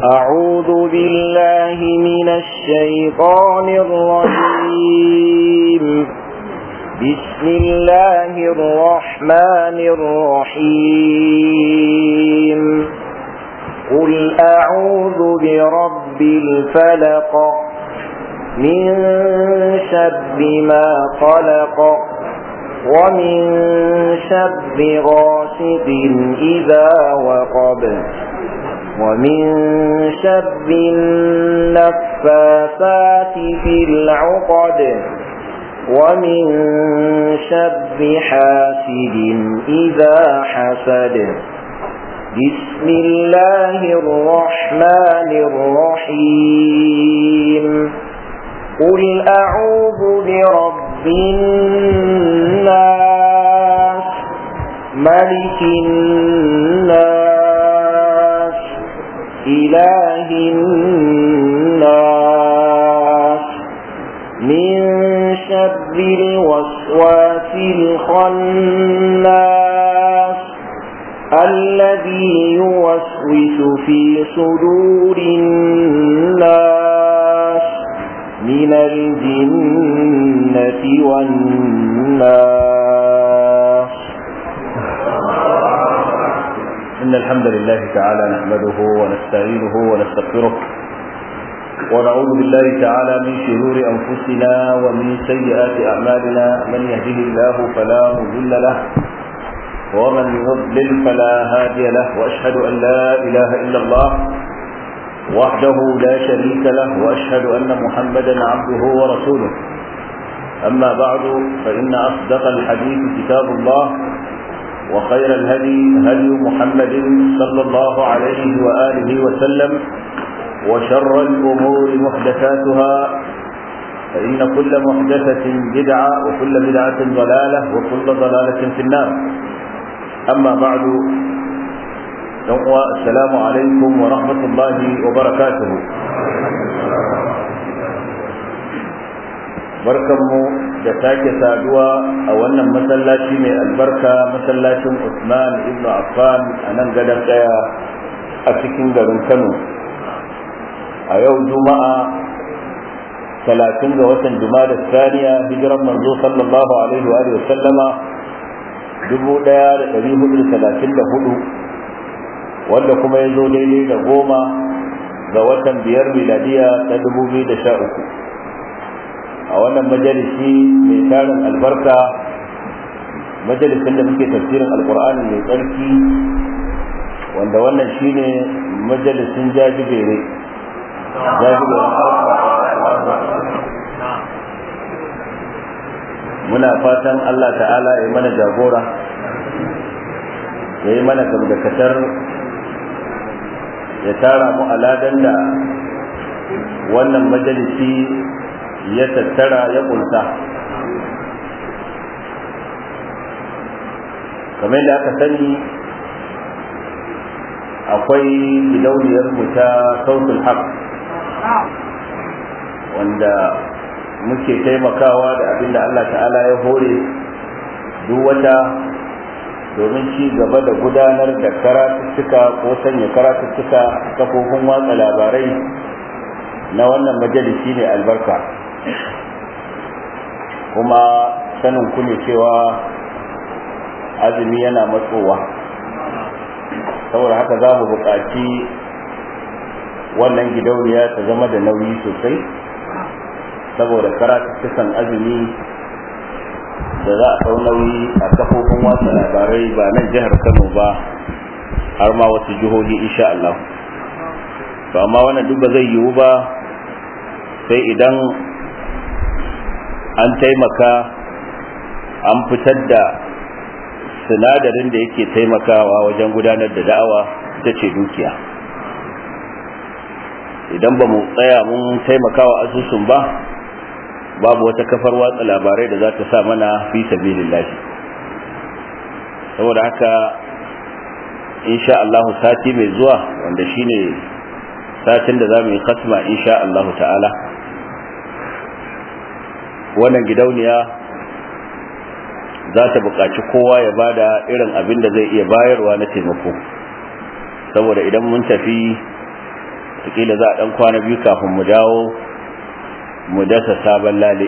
أعوذ بالله من الشيطان الرجيم بسم الله الرحمن الرحيم قل أعوذ برب الفلق من شر ما خلق ومن شر غاسق إذا وقب ومن شر النفاثات في العقد ومن شر حاسد إذا حسد بسم الله الرحمن الرحيم قل أعوذ برب الناس ملك الناس إله الناس من شر الوسواس الخناس الذي يوسوس في صدور الناس من الجنة والناس إن الحمد لله تعالى نحمده ونستعينه ونستغفره ونعوذ بالله تعالى من شرور أنفسنا ومن سيئات أعمالنا من يهده الله فلا مضل له ومن يضلل فلا هادي له وأشهد أن لا إله إلا الله وحده لا شريك له وأشهد أن محمدا عبده ورسوله أما بعد فإن أصدق الحديث كتاب الله وخير الهدي هدي محمد صلى الله عليه وآله وسلم وشر الأمور محدثاتها فإن كل محدثة بدعة وكل بدعة ضلالة وكل ضلالة في النار أما بعد السلام عليكم ورحمة الله وبركاته barkanmu da sake saduwa a wannan masallaci mai albarka masallacin Usman ibn Affan a nan gadon daya a cikin garin Kano a yau juma'a talatin ga watan juma'a saniya hijiran manzo sallallahu alaihi wa sallama dubu ɗaya da ɗari hudu talatin da hudu wanda kuma ya zo daidai da goma ga watan biyar miladiya ta dubu biyu da sha uku a wannan majalisi mai tarin albarka majalisin da muke tafsirin alkur'ani mai tsarki wanda wannan shine majalisin jajibere muna fatan Allah ta'ala ya mana jagora ya yi mana gamdakatar ya tara mu aladan da wannan majalisi ya tattara ya kunsa kamar da aka sani akwai gidauniyar mu ta sautul haq wanda muke taimakawa da abin da Allah ta'ala ya hore duk wata domin ci gaba da gudanar da karatuttuka ko sanya karatuttuka kafofin watsa labarai na wannan majalisi ne albarka kuma sanin ku ne cewa azumi yana matsowa saboda haka za mu buƙaci wannan gidauniya ta zama da nauyi sosai saboda karatuttukan azumi da za a ɗau nauyi a kafofin watsa labarai ba nan jihar kano ba har ma wasu jihohi insha Allah to amma wannan duk ba zai yiwu ba sai idan an taimaka an fitar da sinadarin da yake taimakawa wajen gudanar da da'awa ita ce dukiya idan ba mu tsaya mun taimakawa asusun ba babu wata kafar watsa labarai da za ta sa mana fi sabilillahi saboda haka insha Allah sati mai zuwa wanda shine satin da za mu yi khatma insha Allah ta'ala wannan gidauniya za ta buƙaci kowa ya bada irin abin da zai iya bayarwa na taimako saboda idan mun tafi wataƙila za a ɗan kwana biyu kafin mu dawo mu dasa sabon lale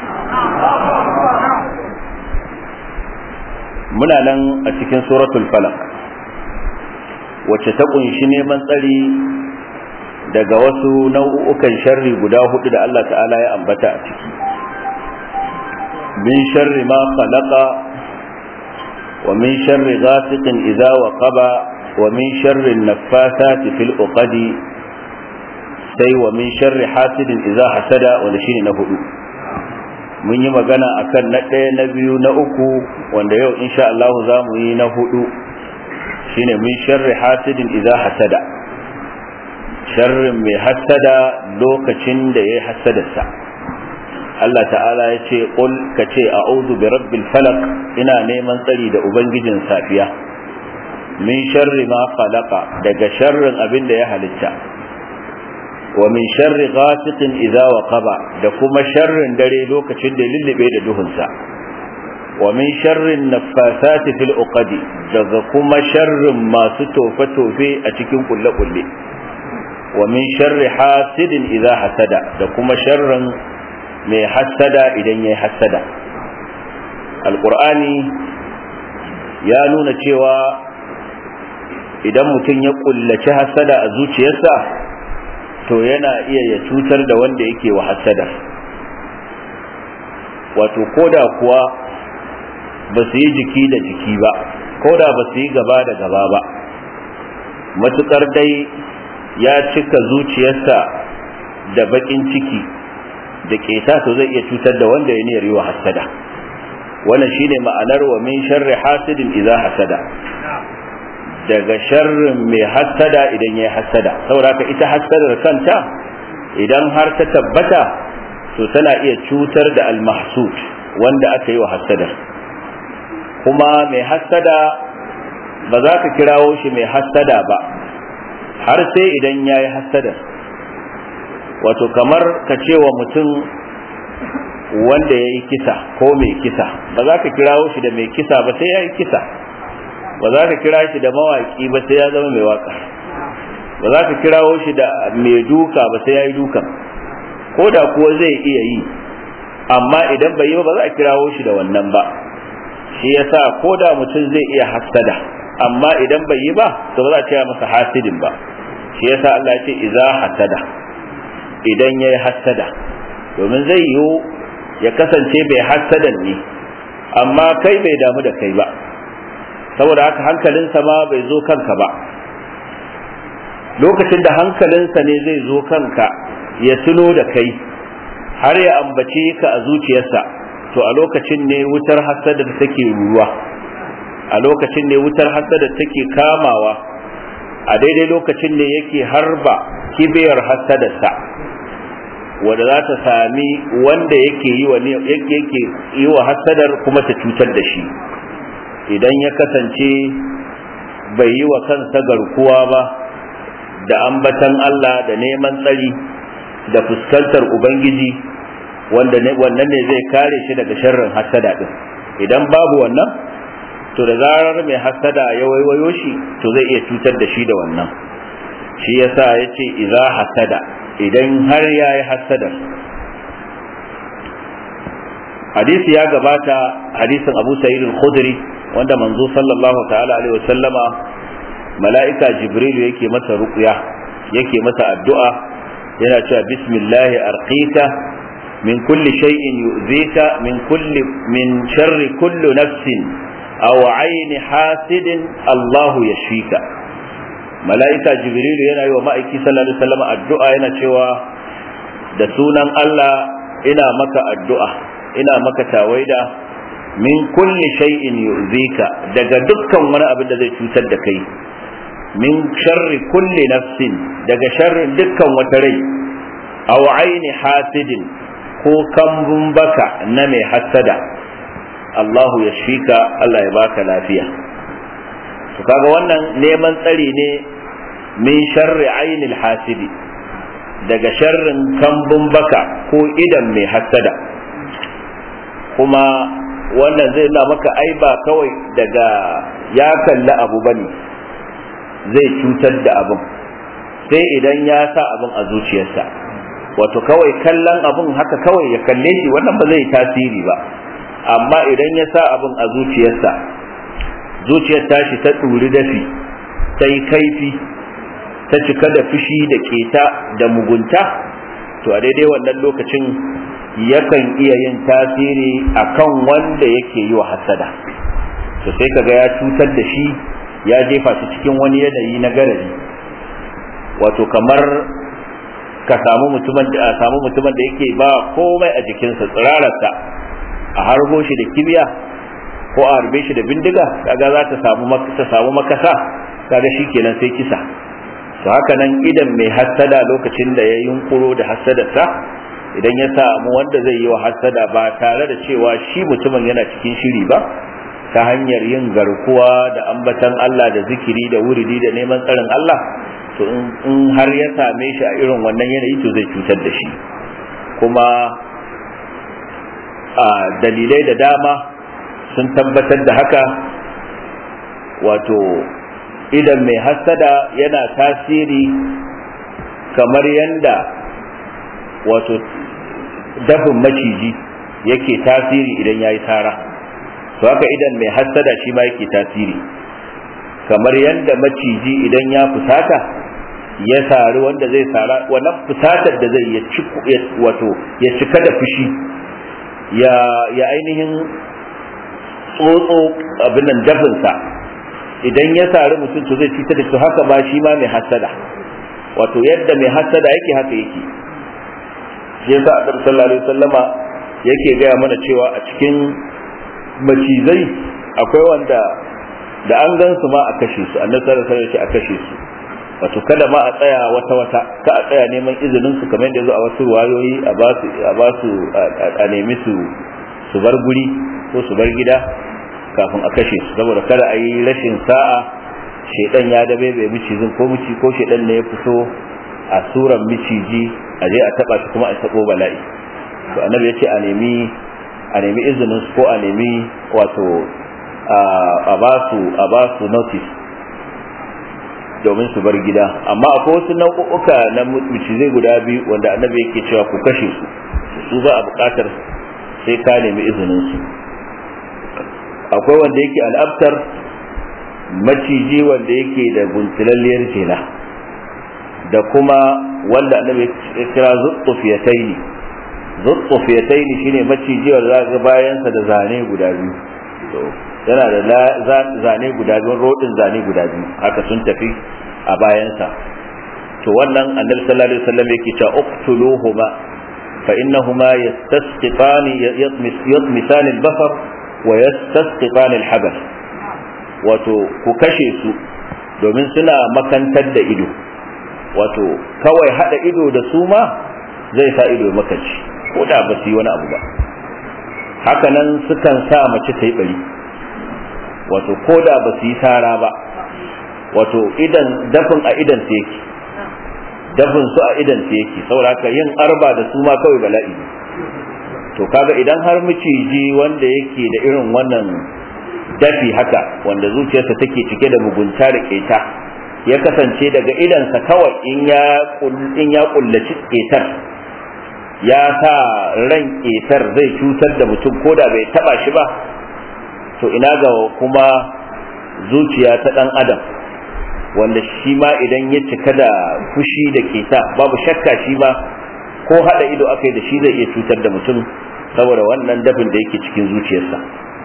muna nan a cikin suratul falak wacce ta kunshi neman tsari daga wasu nau'ukan sharri guda hudu da Allah ta'ala ya ambata a ciki min sharri ma khalaqa wa min sharri ghasiqin idza waqaba wa min sharri an-naffathati fil uqadi sai wa min sharri hasidin idza hasada wanda shine na hudu mun yi magana akan na ɗaya na biyu na uku wanda yau insha Allah za mu yi na hudu shine min sharri hasidin idza hasada sharrin mai hasada lokacin da ya hasadarsa Allah ta'ala ya ce qul ka ce a'udhu bi rabbil falaq ina neman tsari da ubangijin safiya min sharri ma khalaqa daga sharrin abin da ya halitta wa min sharri ghasiqin idza waqaba da kuma sharrin dare lokacin da lullube da duhunsa wa min sharrin naffasati fil uqadi daga kuma sharrin masu tofe tofe a cikin kulle kulle wa min sharri hasidin idza hasada da kuma sharrin mai hasada idan yayi hasada alqur'ani ya nuna cewa idan mutum ya kullaci hasada a zuciyarsa to yana iya ya cutar da wanda yake wa hasada wato koda kuwa ba su yi jiki da jiki ba koda ba su yi gaba da gaba ba matukar dai ya cika zuciyarsa da bakin ciki da keta to zai iya cutar da wanda ya niyar yi wa hasada wannan shine ma'anar wa min sharri hasidin idza hasada daga sharrin mai hasada idan ya yi hasada saboda ita hasadar kanta idan har ta tabbata to tana iya cutar da almahsud wanda aka yi wa hasadar kuma mai hasada ba za ka kirawo shi mai hasada ba har sai idan ya yi hasadar wato kamar ka ce wa mutum wanda ya yi kisa ko mai kisa ba za ka kirawo shi da mai kisa ba sai ya yi kisa ba za ka kira shi da mawaki ba sai ya zama mai waka ba za ka kirawo shi da mai duka ba sai ya yi dukan ko da kuwa zai iya yi amma idan bai yi ba ba za a kirawo shi da wannan ba shi yasa ko da mutum zai iya hasada amma idan bai yi ba to ba za a ce masa hasidin ba shi yasa Allah ya ce idza hasada idan yayi hasada domin zai yiwu ya kasance bai hasadan ne amma kai bai damu da kai ba saboda haka hankalinsa ma bai zo kanka ba lokacin da hankalinsa ne zai zo kanka ya tuno da kai har ya ambace ka a zuciyarsa to a lokacin ne wutar hasada da take ruwa a lokacin ne wutar hasada take kamawa a daidai lokacin ne yake harba kibiyar hasadarsa wanda za ta sami wanda yake yi wa yake yi wa hasadar kuma ta cutar da shi idan ya kasance bai yi wa kansa garkuwa ba da ambatan Allah da neman tsari da fuskantar Ubangiji wannan ne zai kare shi daga sharrin hasada din idan babu wannan to da zarar mai hasada ya waiwayo shi to zai iya cutar da shi da wannan shi yasa ya ce iza hasada idan har ya yi hasadar hadisi ya gabata hadisin abu sa'id al-khudri wanda manzo sallallahu ta'ala alaihi wasallama mala'ika jibril yake masa ruqya yake masa addu'a yana cewa bismillah arqika min kulli shay'in yu'zika min kulli min sharri kulli nafsin aw ayni hasidin Allah yashfika mala'ika jibril yana yi wa ma'aiki sallallahu alaihi wasallama addu'a yana cewa da sunan Allah ina maka addu'a ina maka tawaida min kulli shay'in yu'zika daga dukkan wani abin da zai cutar da kai min sharri kulli nafsin daga sharrin dukkan wata rai aw aini hasidin ko kambun baka na mai hasada Allahu ya shika Allah ya baka lafiya to kaga wannan neman tsari ne min sharri ainil hasidi daga sharrin kambun baka ko idan mai hasada kuma wannan zai na maka ai ba kawai daga ya kalli abu bane zai cutar da abin sai idan ya sa abin a zuciyarsa wato kawai kallon abin haka kawai ya kalle shi wannan ba zai tasiri ba amma idan ya sa abin a zuciyarsa zuciyar tashi ta ɗuri dafi ta yi kaifi ta cika da fushi da keta da mugunta to a daidai wannan lokacin yakan iya yin tasiri akan wanda yake yi wa hasada to sai kaga ya cutar da shi ya jefa shi cikin wani yanayi na garari wato kamar ka samu mutumin da samu mutumin da yake ba komai a jikinsa tsirararsa a harbo shi da kibiya ko a harbe shi da bindiga kaga za ta samu ta samu makasa kaga shikenan sai kisa to haka nan idan mai hassada lokacin da ya yunkuro da hassadarsa idan ya samu wanda zai yi wa hassada ba tare da cewa shi mutumin yana cikin shiri ba ta hanyar yin garkuwa da ambatan Allah da zikiri da wuridi da neman tsarin Allah to in har ya same shi a irin wannan yanayi to zai cutar da shi kuma a dalilai da dama sun tabbatar da haka wato idan mai hassada yana tasiri kamar yanda wato dafin maciji yake tasiri idan ya yi tara to haka idan mai hassada shi ma yake tasiri kamar yanda maciji idan ya fusata ya sari wanda zai sara wannan fusatar da zai ya wato ya cika da fushi ya ya ainihin tsotso abin nan dafinsa idan ya sari mutum to zai cutar da su haka ba shi ma mai hasada wato yadda mai hasada yake haka yake shi yasa annabi sallallahu alaihi wasallama yake gaya mana cewa a cikin macizai akwai wanda da an gan su ma a kashe su annabi sallallahu alaihi wasallam a kashe su wato kada ma a tsaya wata wata ka a tsaya neman izinin su kamar yadda zo a wasu ruwayoyi a ba su a ba su a nemi su su bar guri ko su bar gida kafin a kashe su saboda kada a yi rashin sa'a shedan ya dabe bai micizin ko mici ko shedan ne ya fito a suran miciji a je a taba shi kuma a tabo bala'i to annabi ya ce a nemi a nemi izinin su ko a nemi wato a ba su a ba su notice domin su bar gida amma akwai wasu nau'uka na micizai guda biyu wanda annabi yake cewa ku kashe su su ba a buƙatar sai ka nemi izinin su akwai wanda yake al'abtar maciji wanda yake da guntulalliyar jela da kuma wanda annabi ya kira zuttufiyataini zuttufiyataini shine maciji wanda za bayansa da zane guda biyu yana da zane guda biyu rodin zane guda biyu haka sun tafi a bayansa to wannan annabi sallallahu alaihi wasallam yake cewa uqtuluhuma fa innahuma yastasqiqani yatmisan al-basar wa yastasqiqan al-habas wato ku kashe su domin suna makantar da ido wato kawai hada ido da su ma zai sa ido makaci ko da ba su yi wani abu ba hakanan sukan sa mace ta yi bari wato ko da ba su yi tara ba wato idan dafin a idan su yake dafin su a idan su yake saboda haka yin arba da su ma kawai bala'i to kaga idan har miciji wanda yake da irin wannan dafi haka wanda zuciyarsa take cike da mugunta da keta ya kasance daga idansa kawai in ya in ya kullaci ketar ya sa ran ketar zai cutar da mutum ko da bai taba shi ba to ina ga kuma zuciya ta dan adam wanda shi ma idan ya cika da fushi da keta babu shakka shi ma ko hada ido aka yi da shi zai iya cutar da mutum saboda wannan dafin da yake cikin zuciyarsa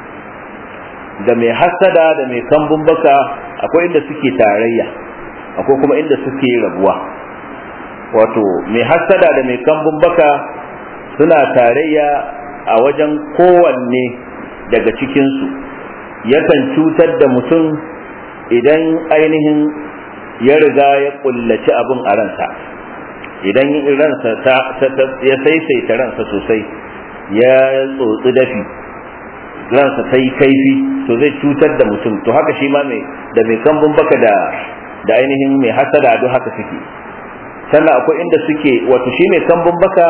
da mai hasada da mai kambun baka akwai inda suke tarayya akwai kuma inda suke rabuwa wato mai hasada da mai kambun baka suna tarayya a wajen kowanne daga cikinsu yakan cutar da mutum idan ainihin ya riga ya kullaci abin a ransa idan ransa ya saisaita ransa sosai ya tsotsi dafi ransa ta yi kaifi to zai cutar da mutum to haka shi ma mai da mai kambun baka da da ainihin mai hasada duk haka suke sannan akwai inda suke wato shi mai kambun baka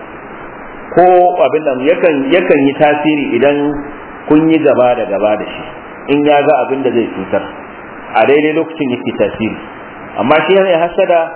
ko abin nan yakan yakan yi tasiri idan kun yi gaba da gaba da shi in ya ga abin da zai cutar a daidai lokacin yake tasiri amma shi mai hasada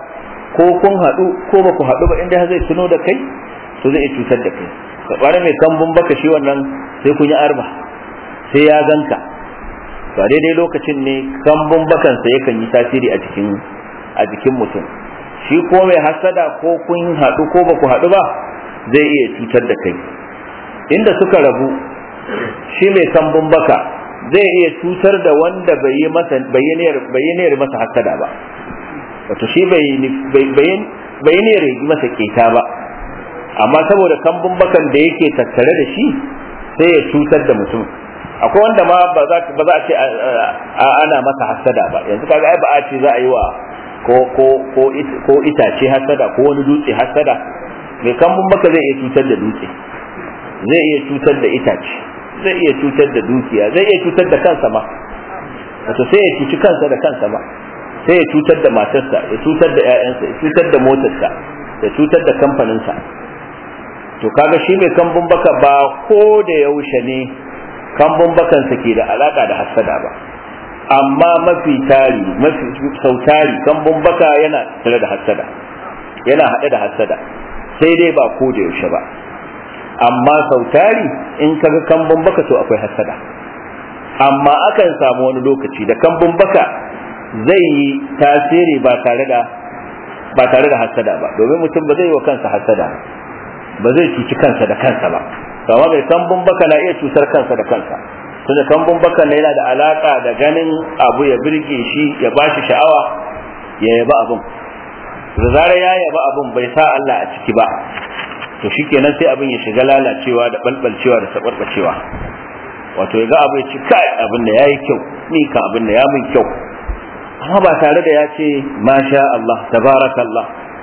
ko kun haɗu ko ba ku haɗu ba inda zai tuno da kai to zai iya cutar da kai ka mai kambun baka shi wannan sai kun yi arba sai ya ganka to a daidai lokacin ne kambun bakansa yakan yi tasiri a jikin a jikin mutum shi ko mai hasada ko kun haɗu ko ba ku haɗu ba zai iya cutar da kai inda suka rabu shi mai kambun baka zai iya cutar da wanda bai yi masa bayyaniyar masa hasada ba wato shi bai bayyaniyar yi masa keta ba amma saboda kambun bakan da yake tattare da shi sai ya cutar da mutum akwai wanda ma ba za a ce ana masa hasada ba yanzu kaga ai ba a ce za a yi wa ko ko ko ko itace hasada ko wani dutse hasada mai kambun baka zai iya cutar da dutse zai iya cutar da itace zai iya cutar da dukiya zai iya cutar da kansa ma wato sai ya cuci kansa da kansa ma sai ya cutar da matarsa ya cutar da 'ya'yansa ya cutar da motarsa ya cutar da kamfaninsa to kaga shi mai kambun baka ba ko da yaushe ne kambun bakansa ke da alaka da hassada ba amma mafi tari mafi sautari kambun baka yana tare da hassada yana haɗe da hassada sai dai ba ko da yaushe ba amma sautari in kaga kambun baka to akwai hassada amma akan samu wani lokaci da kambun baka zai yi tasiri ba tare da ba tare da hassada ba domin mutum ba zai yi wa kansa hassada ba zai cuci kansa da kansa ba kama mai kambun baka na iya cutar kansa da kansa tunda kambun baka na yana da alaka da ganin abu ya birge shi ya bashi sha'awa ya yaba abun da zarar ya yaba abun bai sa Allah a ciki ba to shikenan sai abin ya shiga lalacewa da balbalcewa da sabarbacewa wato ya ga abu ya ci kai abin da yayi kyau ni kan abin da ya min kyau amma ba tare da ya ce masha Allah tabarakallah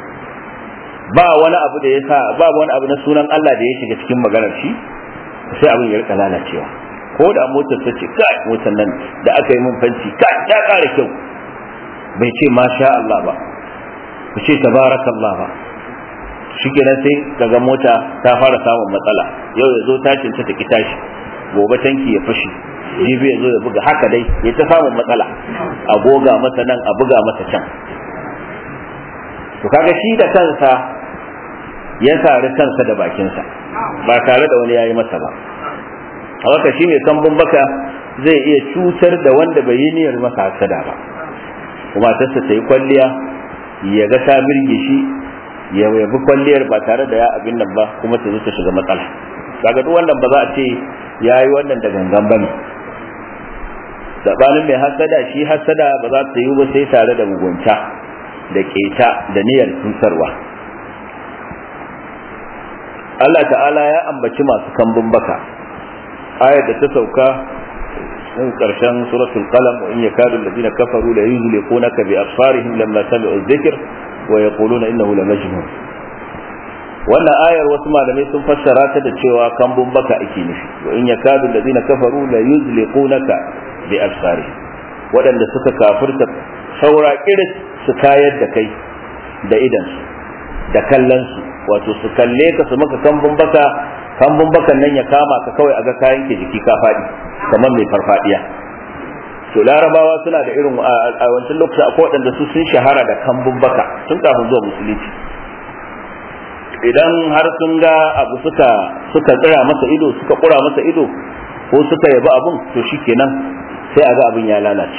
ba wani abu da ya sa ba wani abu na sunan Allah da ya shiga cikin maganar shi sai abin ya rika lalacewa ko da motar ta ce kai motar nan da aka yi mun fanci kai ya ƙara kyau bai ce masha Allah ba bai ce tabarakallah ba shikenan sai kaga mota ta fara samun matsala yau ya zo tashin ta ki tashi gobe tanki ya fashi jibi ya zo ya buga haka dai ya ta samun matsala a goga masa nan a buga masa can to kaga shi da kansa ya sari kansa da bakinsa ba tare da wani yayi masa ba haka shi mai kambun baka zai iya cutar da wanda bai yi niyyar masa hasada ba kuma tasa ta yi kwalliya ya ga ta birge shi ya yabi kwalliyar ba tare da ya abin nan ba kuma ta zo ta shiga matsala kaga duk wannan ba za a ce ya yi wannan da gangan ba ne sabanin mai hasada shi hasada ba za ta yi ba sai tare da mugunta da keta da niyyar cutarwa Allah ta'ala ya ambaci masu kambun baka ayar da ta sauka in karshen suratul qalam wa in yakadu alladhina kafaru la yuzliqunaka bi absarihim lamma sami'u dhikr wa yaquluna innahu la majnun wannan ayar wasu malamai sun fassara ta da cewa kambun baka ake nufi wa in yakadu alladhina kafaru la yuzliqunaka bi absarihim waɗanda suka kafirta saura kiris su kayar da kai da idansu da kallonsu wato su kalle ka su maka kambun baka kambun bakan nan ya kama ka kawai a ga kayan ke jiki ka faɗi kamar mai farfadiya to larabawa suna da irin a wancan lokaci akwai waɗanda su sun shahara da kambun baka tun kafin zuwa musulunci idan har sun ga abu suka suka tsira masa ido suka kura masa ido ko suka yabi abun to shikenan sai a ga abin ya lalace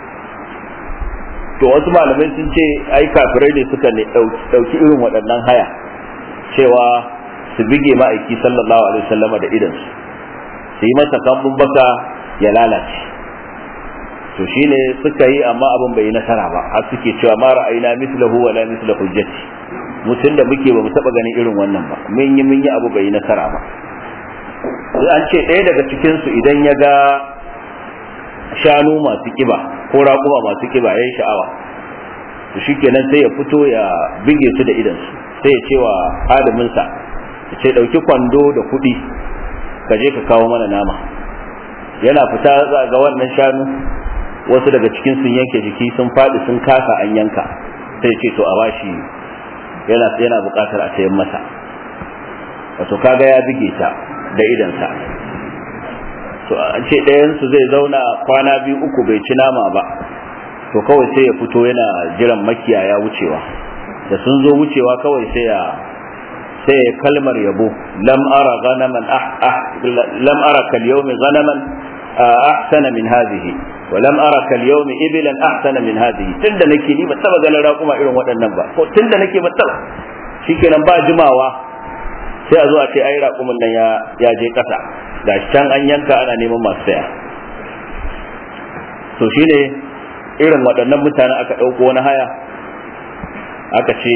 to wasu malamai sun ce ai kafirai ne suka ne dauki irin waɗannan haya cewa su bige ma'aiki sallallahu alaihi wasallama da idansu su yi masa kambun baka ya lalace to shine suka yi amma abin bai yi nasara ba har suke cewa ma ra'ayina mislahu wa la misla hujjati mutum da muke ba mu taba ganin irin wannan ba mun yi mun yi abu bai yi nasara ba an ce ɗaya daga cikin su idan ya ga shanu masu kiba ko raƙuma masu kiba yayin sha'awa to shikenan sai ya fito ya bige su da idansu sai ya ce wa adaminsa ya ce ɗauki kwando da kuɗi ka je ka kawo mana nama yana fita ga wannan shanu wasu daga cikin sun yanke jiki sun faɗi sun kasa an yanka sai ce to a bashi yana yana buƙatar a sayan masa wato kaga ya bige ta da idansa to an ce ɗayansu zai zauna kwana biyu uku bai ci nama ba to kawai sai ya fito yana jiran makiyaya wucewa da sun zo wucewa kawai sai ya sai ya kalmar yabo lam ara ghanaman ah ah lam ara kal yawmi ghanaman ahsana min hadhihi wa lam ara kal yawmi iblan ahsana min hadhihi tunda nake ni ba taba ganin raƙuma irin waɗannan ba ko tunda nake ba taba shikenan ba jimawa sai a zo a ce ai raƙumin nan ya ya je ƙasa ga can an yanka ana neman masu saya to shine irin waɗannan mutanen aka ɗauko wani haya aka ce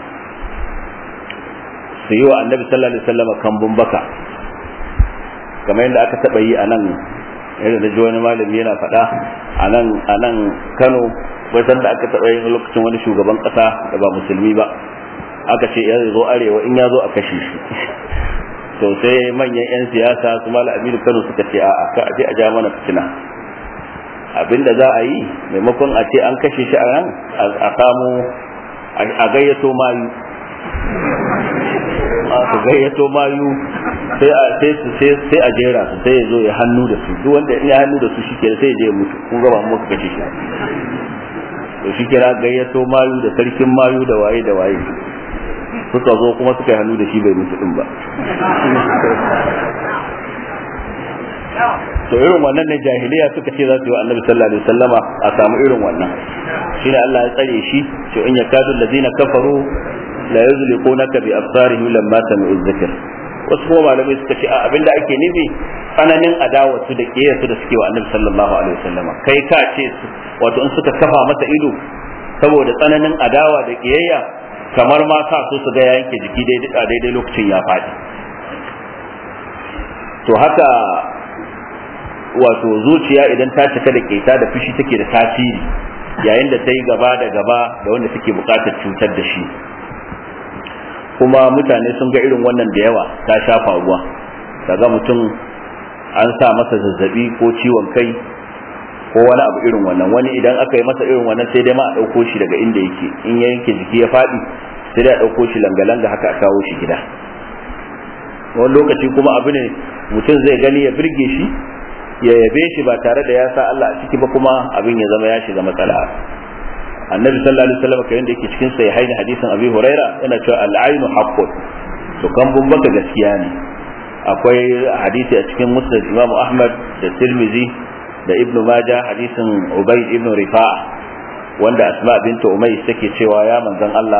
su yi wa annabi sallallahu alaihi wasallam kambun baka kamar yadda aka taɓa yi a nan yadda da ji wani malami yana faɗa a nan a nan kano wajen da aka taɓa yin lokacin wani shugaban ƙasa da ba musulmi ba aka ce ya zo arewa in ya zo a kashe shi to sai manyan 'yan siyasa su mala aminu kano suka ce a ka aje a ja mana fitina abinda za a yi maimakon a ce an kashe shi a nan a samu a gayyato mayu a gayyato mayu sai a sai su sai a jera su sai ya zo ya hannu da su duk wanda ya hannu da su shike sai ya je mutu kun ga ba mu kashe shi to shi kira gayyato mayu da sarkin mayu da waye da waye suka zo kuma suka yi hannu da shi bai mutu din ba to irin wannan ne jahiliya suka ce za su yi wa annabi sallallahu alaihi wasallama a samu irin wannan shi ne Allah ya tsare shi to in yakadu allazina kafaru la yuzliqunaka bi absarihim lamma sami'u dhikr wasu kuma malamai suka ce a abinda ake nufi tsananin adawa su da kiyayya su da suke wa annabi sallallahu alaihi wasallama kai ka ce wato in suka kafa masa ido saboda tsananin adawa da kiyayya kamar ma sa so su ga yanke jiki daidai daidai lokacin ya faɗi to haka wato zuciya idan ta cika da keta da fushi take da tasiri yayin da ta yi gaba da gaba da wanda take bukatar cutar da shi kuma mutane sun ga irin wannan da yawa ta shafa ruwa kaga mutum an sa masa zazzabi ko ciwon kai ko wani abu irin wannan wani idan aka yi masa irin wannan sai dai ma a ɗauko shi daga inda yake in ya yanke jiki ya faɗi sai dai a ɗauko shi langa-langa haka a kawo shi gida wani lokaci kuma abu ne mutum zai gani ya birge shi ya yabe shi ba tare da ya sa Allah a ciki ba kuma abin ya zama ya shiga matsala annabi sallallahu alaihi wasallam kayan da yake cikin sai haini hadisin abi huraira yana cewa al-ainu haqqun to kan baka gaskiya ne akwai hadisi a cikin musnad imamu ahmad da tirmizi da ibnu majah hadisin ubay ibnu rifa'a wanda asma bintu umay take cewa ya manzon Allah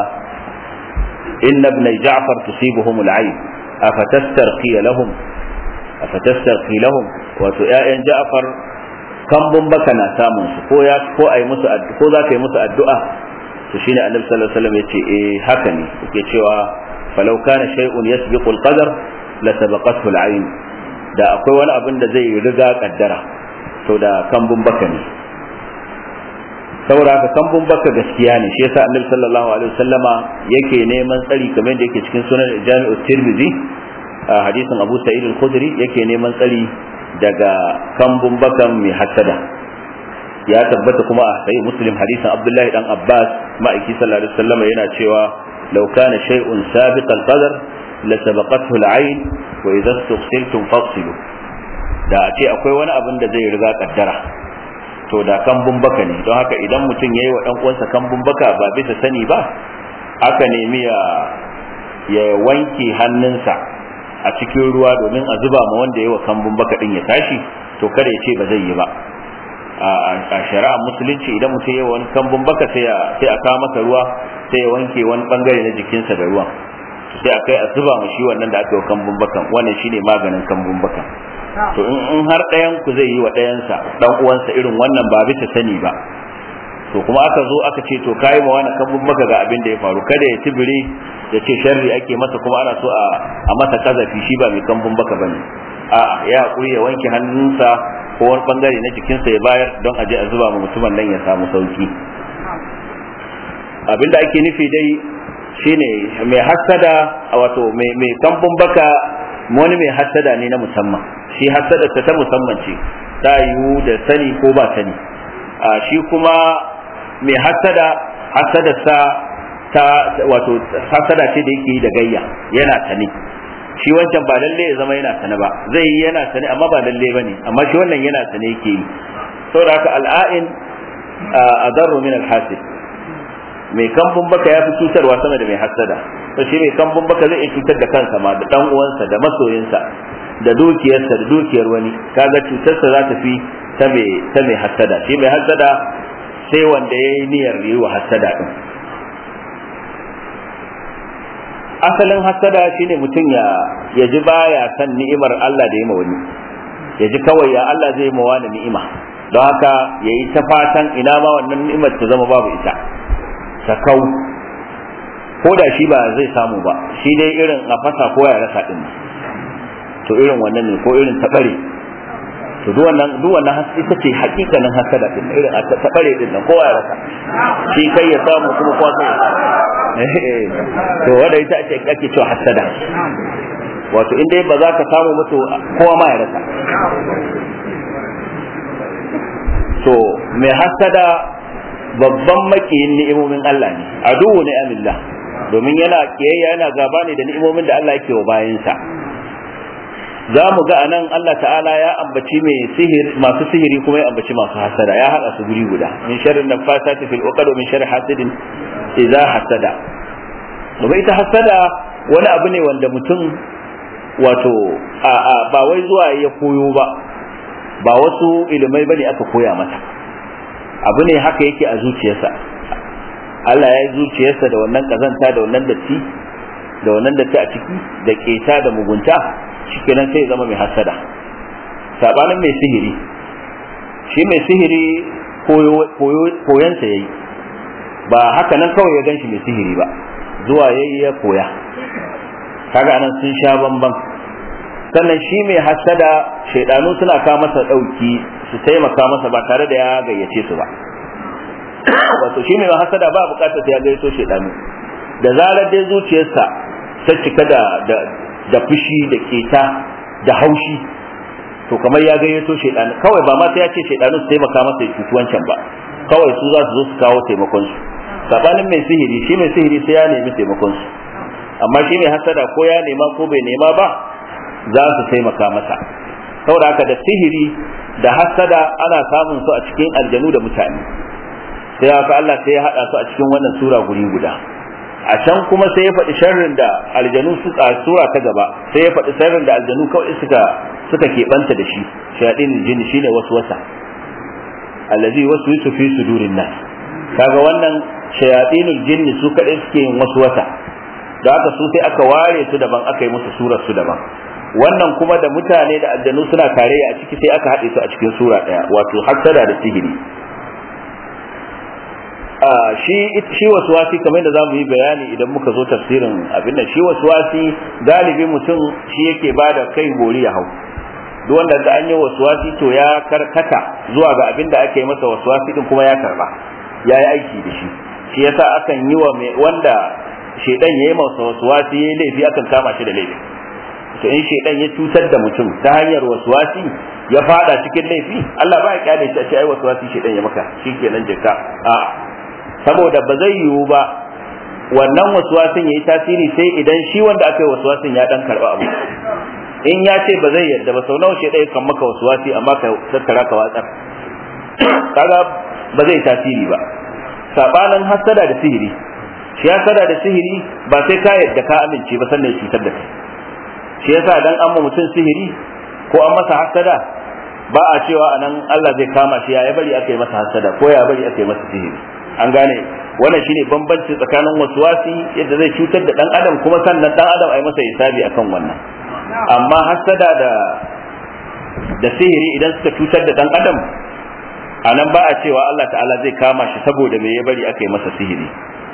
inna ibn ja'far tusibuhum al-ayn afatastarqi lahum afatastarqi lahum wato ƴaƴan Ja'far kambun baka na samun su ko ya ko ai musu ko za ka yi musu addu'a to shine Annabi sallallahu alaihi wasallam yace eh haka ne yake cewa falau kana shay'un yasbiqu al-qadar la sabaqathu al-ayn da akwai wani abin da zai riga kaddara to da kambun baka ne saboda haka kambun baka gaskiya ne shi yasa Annabi sallallahu alaihi wasallama yake neman tsari kamar yadda yake cikin sunan Jami'u Tirmidhi a hadisin Abu Sa'id al-Khudri yake neman tsari daga kambun bakan mai hasada ya tabbata kuma a sahih Muslim hadisin Abdullahi dan Abbas ma'aiki sallallahu alaihi wasallam yana cewa law kana shay'un sabiq al-qadar la sabaqathu al-ayn wa idha istughsiltum fafsilu da a ce akwai wani abin da zai riga kaddara to da kambun baka ne don haka idan mutum yayi wa dan uwansa kambun baka ba bisa sani ba aka nemi ya ya wanke hannunsa a cikin ruwa domin a zuba ma wanda ya wa kambun baka din ya tashi to kada ya ce ba zai yi ba a shari'a musulunci idan mutum ya wani kambun baka sai a kawo masa ruwa sai ya wanke wani bangare na jikinsa da ruwan sai a kai a zuba ma shi wannan da aka yi wa kambun bakan wannan shine maganin kambun bakan to in har ɗayan ku zai yi wa ɗayansa dan uwansa irin wannan ba bisa sani ba to kuma aka zo aka ce to kai ma wani kambun baka ga abin da ya faru kada ya tibire ya ce sharri ake masa kuma ana so a masa kazafi shi ba mai kambun baka bane a ya hakuri ya wanke hannunsa ko wani bangare na jikinsa ya bayar don aje a zuba ma mutumin nan ya samu sauki abin da ake nufi dai shine mai hasada wato mai kambun baka wani mai hasada ne na musamman shi hasada ta musamman ce ta yiwu da sani ko ba sani a shi kuma mai hasada hasadarsa ta wato hasada ce da yake yi da gayya yana sani shi wancan ba lalle ya zama yana sane ba zai yi yana sane amma ba lalle bane amma shi wannan yana sane yake yi saboda haka al'ain adarru min al-hasib mai kambun baka ya fi cutarwa sama da mai hassada to shi mai kambun baka zai iya cutar da kansa ma da dan uwansa da masoyinsa da dukiyarsa da dukiyar wani kaga cutarsa za ta fi ta mai ta mai hassada shi mai hassada sai wanda ya yi niyyar yi wa hassada din asalin hassada shine mutum ya ya ji baya san ni'imar Allah da ya ma wani ya ji kawai ya Allah zai ma wani ni'ima don haka ya yi ta fatan ina ma wannan ni'imar ta zama babu ita ta kau ko da shi ba zai samu ba shi dai irin a fasa ko ya rasa din to irin wannan ne ko irin tabare to duk wannan duk wannan ita ce hakikanin hasada din irin a tabare din nan kowa ya rasa shi kai ya samu kuma kowa sai ya samu to wanda ita ce ake cewa hasada wato in dai ba za ka samu ba to kowa ma ya rasa to mai hasada babban makiyin ni'imomin Allah ne aduwu ne amillah domin yana kiyayya yana gaba ne da ni'imomin da Allah yake wa bayansa za mu ga anan Allah ta'ala ya ambaci mai sihir masu sihiri kuma ya ambaci masu hasada ya haɗa su guri guda min sharri nafasati fil uqad wa min sharri hasidin idza hasada domin ita hasada wani abu ne wanda mutum wato a a ba wai zuwa ya koyo ba ba wasu ilimai bane aka koya mata abu ne haka yake a zuciyarsa Allah ya yi zuciyarsa da wannan kazanta da wannan datti da wannan datti a ciki da keta da mugunta shikenan sai ya zama mai hasada sabanin mai sihiri shi mai sihiri koyonsa ya yi ba haka nan kawai ya ganshi mai sihiri ba zuwa ya yi ya koya kaga anan sun sha bamban sannan shi mai hasada shaidanu suna kawo masa ɗauki su taimaka masa ba tare da ya gayyace su ba wato shi mai hasada ba bukatar sai ya gayyato shaidanu da zarar dai zuciyarsa ta cika da da fushi da keta da haushi to kamar ya gayyato shaidanu kawai ba ma sai ya ce shaidanu su taimaka masa ya cuci wancan ba kawai su za su zo su kawo taimakon su sabanin mai sihiri shi mai sihiri sai ya nemi taimakon su amma shi mai hasada ko ya nema ko bai nema ba za su taimaka masa saboda haka da sihiri da hasada ana samun su a cikin aljanu da mutane sai haka Allah sai ya hada su a cikin wannan sura guri guda a can kuma sai ya faɗi sharrin da aljanu suka sura ta gaba sai ya faɗi sharrin da aljanu kawai suka suka keɓanta da shi shayaɗin jini shine waswasa allazi waswisu fi sudurin nas kaga wannan shayaɗinul jinni su kaɗai suke yin waswasa da haka su sai aka ware su daban aka yi musu surar su daban wannan kuma da mutane da aljanu suna tare a ciki sai aka haɗe su a cikin sura ɗaya wato hassada da sihiri shi shi waswasi kamar da zamu yi bayani idan muka zo tafsirin abin nan shi waswasi galibi mutum shi yake bada kai gori ya hau duk wanda da an yi waswasi to ya karkata zuwa ga abin da ake masa waswasi din kuma ya karba ya yi aiki da shi shi yasa akan yi wa wanda shedan yayi masa waswasi yayi laifi akan kama shi da laifi to in shedan ya cutar da mutum ta hanyar waswasi ya fada cikin laifi Allah ba ya kyale shi a ce ai waswasi shedan ya maka shikenan jika a'a saboda ba zai yiwu ba wannan waswasin ya yi tasiri sai idan shi wanda aka yi waswasin ya dan karba abu in ya ce ba zai yarda ba sau nawa shi ɗaya kan maka waswasi amma ka tattara ka watsar kaga ba zai tasiri ba sabanin hasada da sihiri shi hasada da sihiri ba sai ka yarda ka amince ba sannan ya cutar da kai shi yasa dan an ma mutum sihiri ko an masa hasada ba a cewa anan Allah zai kama shi ya bari aka yi masa hasada ko ya bari aka yi masa sihiri an gane wannan shine bambanci tsakanin waswasi yadda zai cutar da dan adam kuma sannan dan adam ai masa hisabi akan wannan amma hasada da da sihiri idan suka cutar da dan adam anan ba a cewa Allah ta'ala zai kama shi saboda me ya bari aka yi masa sihiri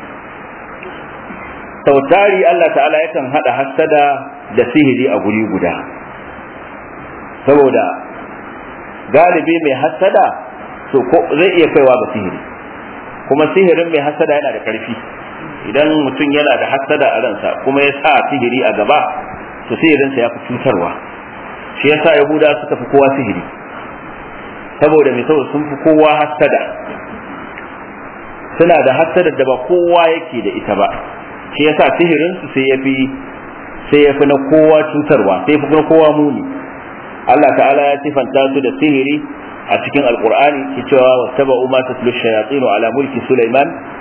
sautari Allah ta'ala yakan hada hasada da sihiri a guri guda saboda galibi mai hasada to ko zai iya kaiwa ga sihiri kuma sihirin mai hasada yana da karfi idan mutum yana da hasada a ransa kuma ya sa sihiri a gaba to sihirinsa ya fi cutarwa shi yasa yahuda suka fi kowa sihiri saboda mai saboda sun fi kowa hasada suna da hasada da ba kowa yake da ita ba shi yasa sihirinsu sai ya fi sai ya fi na kowa cutarwa sai fi na kowa muni Allah ta'ala ya sifanta su da sihiri a cikin alkur'ani ke cewa wattaba umma tatlu shayatin ala mulki sulaiman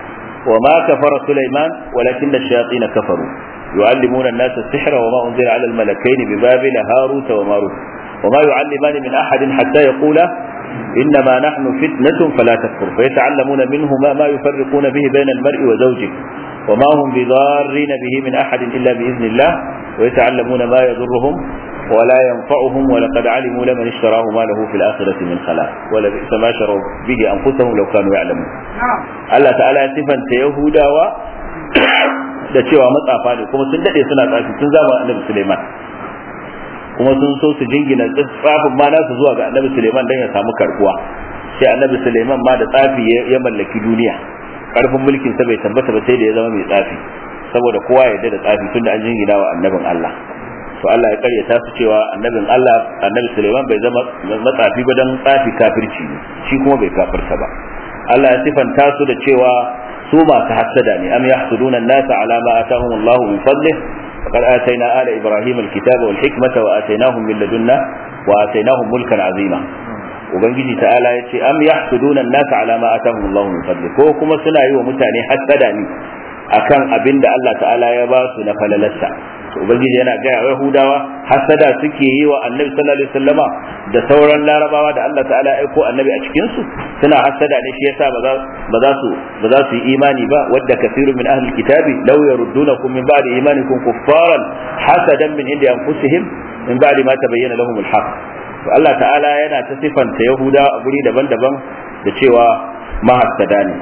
وما كفر سليمان ولكن الشياطين كفروا يعلمون الناس السحر وما أنزل على الملكين ببابل هاروت وماروت وما يعلمان من أحد حتى يقولا إنما نحن فتنة فلا تكفر فيتعلمون منهما ما يفرقون به بين المرء وزوجه وما هم بضارين به من أحد إلا بإذن الله ويتعلمون ما يضرهم ولا ينفعهم ولقد علموا لمن اشتراه ما له في الآخرة من خلاق ولبئس ما شروا به أنفسهم لو كانوا يعلمون الله تعالى صفا يهودا da cewa matsafa ne kuma sun dade suna tsafi tun zama annabi Suleiman kuma sun so su jingina tsafin ma nasu zuwa ga annabi Suleiman dan ya samu karkuwa sai annabi Suleiman ma da tsafi ya mallaki duniya karfin mulkin sa bai tabbata ba sai da ya zama mai tsafi saboda kowa ya da tsafi tunda an jingina wa annabin Allah to Allah ya karyata su cewa annabin Allah annabi Sulaiman bai zama matsafi ba dan tsafi kafirci ne shi kuma bai kafirta ba Allah ya sifanta su da cewa su masu hassada ne am yahsuduna an-nasa ala ma atahum Allah min fadlih faqad atayna ala ibrahim al-kitaba wal hikmata wa atainahum min ladunna wa atainahum mulkan azima ubangiji ta'ala ya ce am yahsuduna an-nasa ala ma atahum Allah min fadlih ko kuma suna yi wa mutane hassada ne akan abin da Allah ta'ala ya ba su na falalarsa ubangiji yana gaya wa yahudawa hasada suke yi wa annabi sallallahu alaihi wasallama da sauran larabawa da Allah ta'ala ya aiko annabi a cikin su suna hasada ne shi yasa ba za su ba za su yi imani ba wadda kasirun min ahli kitabi law yaruddunakum min ba'di imanikum kuffaran hasadan min indi anfusihim min ba'di ma tabayyana lahum al-haq to Allah ta'ala yana ta sifanta yahuda a guri daban-daban da cewa mahassada ne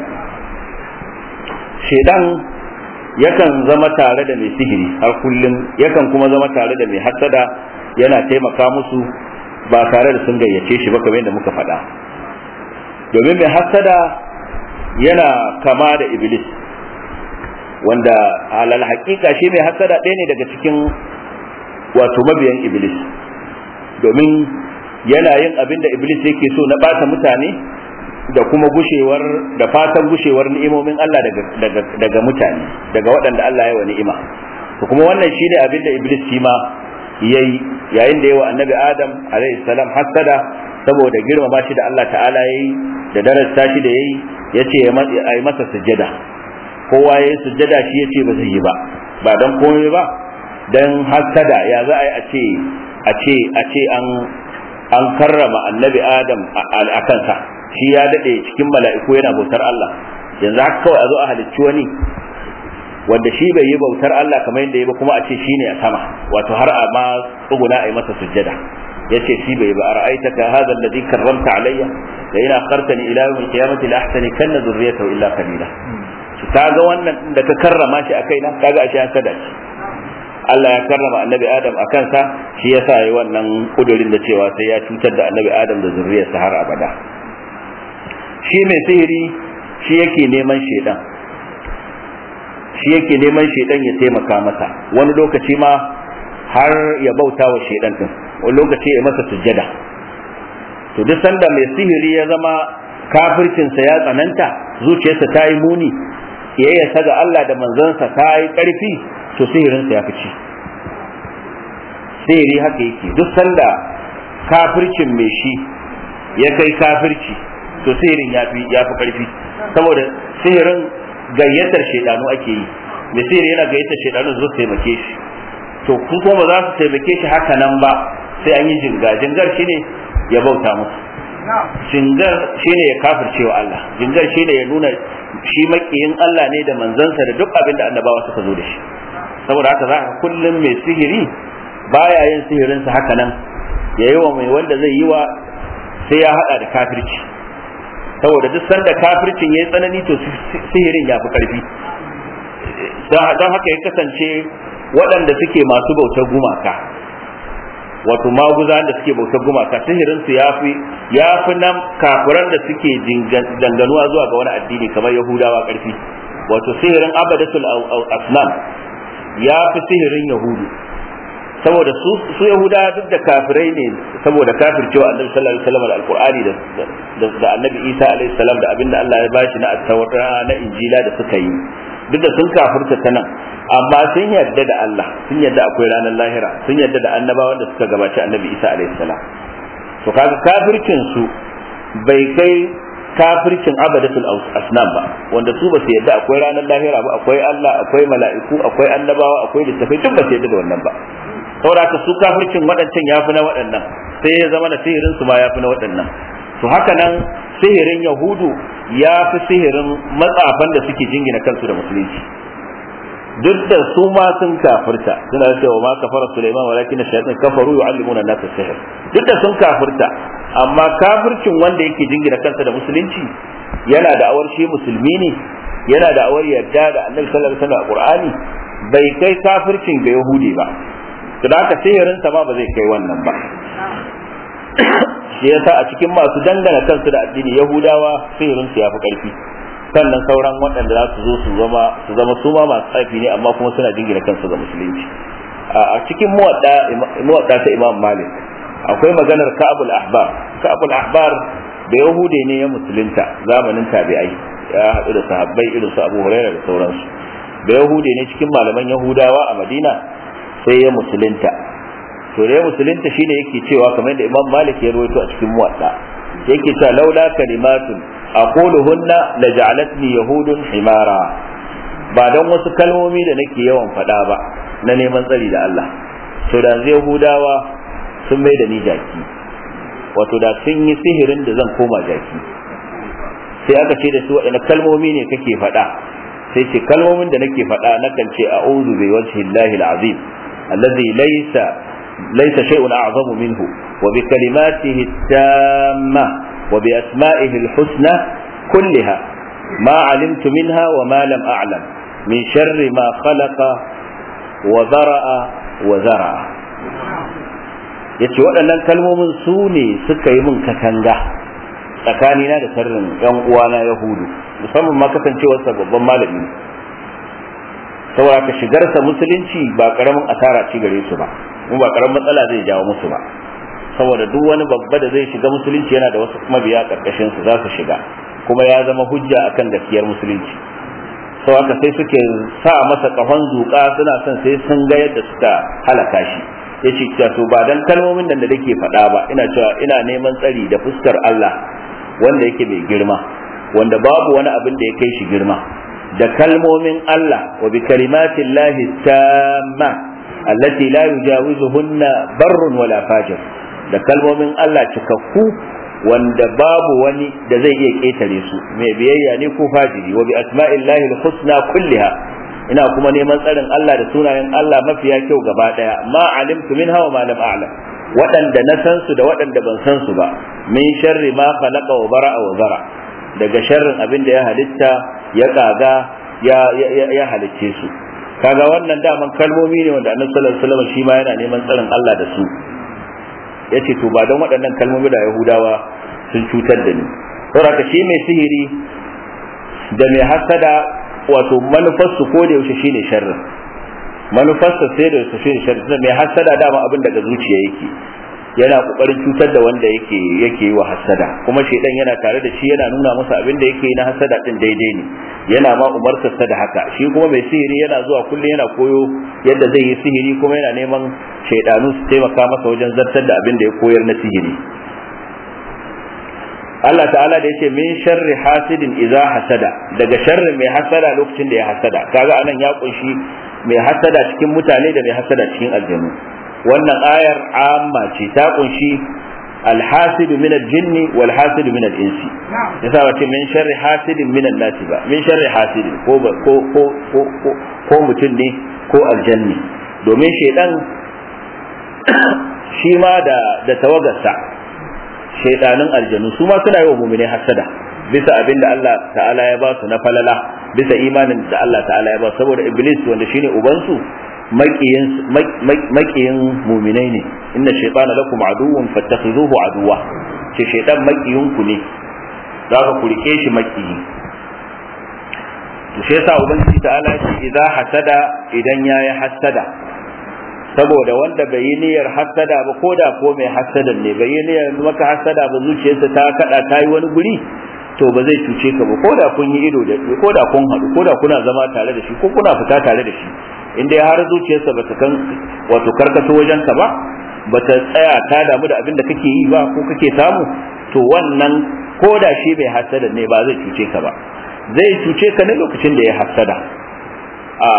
shedan yakan zama tare da mai sihiri har kullum yakan kuma zama tare da mai hasada yana taimaka musu ba tare da sun gayyace shi ba kamar yadda muka faɗa domin mai hasada yana kama da iblis wanda alal haƙiƙa shi mai hasada ɗaya ne daga cikin wato mabiyan iblis domin yana yin abin da iblis yake so na ɓata mutane da kuma gushewar da fatan gushewar ni'imomin Allah daga daga daga mutane daga waɗanda Allah ya wa ni'ima to kuma wannan shine abin da Iblis shi ma yayi yayin da yawa Annabi Adam alaihi salam hasada saboda girmama shi da Allah ta'ala yayi da darasta shi da yayi yace ya yi masa sujjada kowa yayi sujjada shi yace ba zai yi ba ba dan komai ba dan hasada ya za a yi a ce a ce a ce an an karrama Annabi Adam a kansa shi ya daɗe cikin mala'iku yana bautar Allah yanzu haka kawai a zo a halicci wani wanda shi bai yi bautar Allah kamar yadda ya ba kuma a ce shi ne a sama wato har a ma tsuguna a yi masa sujjada ya ce shi bai ba a ra'aita ka hadha alladhi karramta alayya da ina akhartani ila yawm al-qiyamati la ahsani kanna dhurriyyatahu illa qalila to kaga wannan da ka karrama shi a kaina kaga ashe an sada shi Allah ya karrama annabi Adam a kansa shi yasa yi wannan kudurin da cewa sai ya cutar da annabi Adam da zurriyarsa har abada shi mai sihiri shi yake neman shaidan shi yake neman shaidan ya taimaka masa wani lokaci ma har ya bauta wa shaidan din wani lokaci ya masa sujjada to duk sanda mai sihiri ya zama kafircinsa ya tsananta zuciyarsa ta yi muni kiyayyarsa ga Allah da manzansa ta yi ƙarfi to sihirinsa ya fice sihiri haka yake duk sanda kafircin mai shi ya kai kafirci to sihirin ya fi ya fi karfi saboda sihirin gayyatar shaidanu ake yi mai sihiri yana gayyatar shaidanu su taimake shi to kun kuma ba za su taimake shi haka nan ba sai an yi jinga jingar shine ya bauta musu jingar shine ya kafirce wa Allah jingar shine ya nuna shi makiyin Allah ne da manzansa da duk abin da annabawa suka zo da shi saboda haka za ka kullum mai sihiri baya yin sihirinsa haka nan ya yi wa mai wanda zai yi wa sai ya hada da kafirci saboda duk sanda kafircin ya yi tsanani to sihirin ya fi ƙarfi don haka ya kasance waɗanda suke masu bautar gumaka wato maguza da suke bautar gumaka sihirinsu ya fi ya fi nan kafiran da suke danganuwa zuwa ga wani addini kamar yahudawa ƙarfi wato sihirin abadatul asnam ya fi sihirin yahudu saboda su su yahuda duk da kafirai ne saboda kafircewa annabi sallallahu alaihi wasallam da alqur'ani da da annabi isa alaihi salam da abinda Allah ya bashi na at-taura na injila da suka yi duk da sun kafirta ta nan amma sun yarda da Allah sun yarda akwai ranar lahira sun yarda da annabawan da suka gabaci annabi isa alaihi salam to kaga kafircin su bai kai kafircin abadatul asnam ba wanda su ba su yadda akwai ranar lahira ba akwai Allah akwai mala'iku akwai annabawa akwai littafai duk ba su yadda da wannan ba saboda haka su kafircin waɗancan ya fi na waɗannan sai ya zama na sihirin su ma ya fi na waɗannan to haka nan sihirin yahudu ya fi sihirin matsafan da suke jingina kansu da musulunci duk da su ma sun kafirta suna cewa ma kafara Sulaiman walakin shayatin kafaru yu'allimuna an-nasa sihr duk da sun kafirta amma kafircin wanda yake jingina kansa da musulunci yana da awar shi musulmi ne yana da awar yarda da Annabi sallallahu alaihi wasallam a Qur'ani bai kai kafircin ga Yahudi ba to da haka sihirin sa ma ba zai kai wannan ba shi yasa a cikin masu dangana kansu da addini Yahudawa sihirin su yafi karfi sannan sauran waɗanda za su zo su zama su zama su ma masu tsafi ne amma kuma suna jingina kansu ga musulunci a cikin muwadda ta imam malik akwai maganar ka'abul ahbar ka'abul ahbar da yahude ne ya musulunta zamanin tabi'ai ya haɗu da sahabbai irin su abu hurairah da sauransu da yahude ne cikin malaman yahudawa a madina sai ya musulunta to da ya musulunta shine yake cewa kamar da imam malik ya rawaito a cikin muwadda yake cewa laula kalimatun aquluhunna laja'alatni yahudun himara ba dan wasu kalmomi da nake yawan faɗa ba na neman tsari da Allah to da zai yahudawa sun mai da ni jaki wato da sun yi sihirin da zan koma jaki sai aka ce da su waɗanne kalmomi ne kake faɗa sai ce kalmomin da nake faɗa nakan ce a'udhu bi wajhi llahi al-azim alladhi laysa laysa shay'un a'zamu minhu wa bi kalimatihi tamma وبأسمائه الحسنى كلها ما علمت منها وما لم أعلم من شر ما خلق وذرأ وزرع yace waɗannan kalmomin su ne suka yi min katanga tsakanina da sharrin yan uwana yahudu musamman ma kasancewarsa babban malami saboda ka shigarsa musulunci ba karamin asara ci gare su ba kuma ba karamin matsala zai jawo musu ba saboda duk wani babba da zai shiga musulunci yana da wasu mabiya karkashin su za su shiga kuma ya zama hujja akan gaskiyar musulunci sau haka sai suke sa masa kafan zuƙa suna son sai sun ga yadda suka halaka shi ya ce cewa to ba dan kalmomin nan da nake faɗa ba ina cewa ina neman tsari da fuskar Allah wanda yake mai girma wanda babu wani abin da ya kai shi girma da kalmomin Allah wa bi kalimatillahi tamma allati la yujawizuhunna barrun wala fajir da kalmomin Allah cikakku wanda babu wani da zai iya ƙetare su mai biyayya ne ko fajiri wa bi asma'illahi al-husna kulliha ina kuma neman tsarin Allah da sunayen Allah mafiya kyau gaba daya ma alimtu minha wa ma lam a'lam waɗanda na san su da waɗanda ban san su ba min sharri ma khalaqa wa bara'a wa zara daga sharrin abin da ya halitta ya kaga ya ya halicce su kaga wannan daman kalmomi ne wanda annabi sallallahu alaihi wasallam shi ma yana neman tsarin Allah da su yace to ba don waɗannan kalmomi da Yahudawa sun cutar da ni saboda shi mai sihiri da mai hasada wato manufarsu ko da yaushe shine sharrin manufarsa sai da yaushe shine sharrin mai hasada dama abin daga zuciya yake yana kokarin cutar da wanda yake yake yi wa hasada kuma shedan yana tare da shi yana nuna masa abin da yake yi na hasada din daidai ne yana ma umartarsa da haka shi kuma mai sihiri yana zuwa kullum yana koyo yadda zai yi sihiri kuma yana neman shaidanu su taimaka masa wajen zartar da abin da ya koyar na sihiri Allah ta'ala da yace min sharri hasidin idza hasada daga sharri mai hasada lokacin da ya hasada kaga anan ya kunshi mai hasada cikin mutane da mai hasada cikin aljanu wannan ayar amma ce ta kunshi الحاسد من الجن والحاسد من الانس yasa wace min sharri hasidin min nasi ba min sharri hasidin ko ko ko ko ko mutum ne ko aljanni domin shaidan shi ma da da tawagarsa shaidanin aljanu su ma suna yi wa mu'mini hasada bisa abin da Allah ta'ala ya ba su na falala bisa imanin da Allah ta'ala ya ba saboda iblis wanda shine ubansu makiyin muminai ne inna shaytana lakum aduwwun fattakhizuhu aduwa ce shaytan makiyin ku ne zaka ku rike shi makiyi to shi yasa ubangiji ta'ala ce idza hasada idan yayi hasada saboda wanda bai yi niyyar hasada ba ko da ko mai hasadan ne bai yi niyyar maka hasada ba zuciyarsa ta kada ta yi wani guri to ba zai cuce ka ba ko da kun yi ido da ko da kun haɗu ko da kuna zama tare da shi ko kuna fita tare da shi in dai har zuciyarsa bata kan wato karkato wajen ka ba bata tsaya ta damu da abin da kake yi ba ko kake samu to wannan ko da shi mai hasada ne ba zai cuce ka ba zai cuce ka ne lokacin da ya hasada a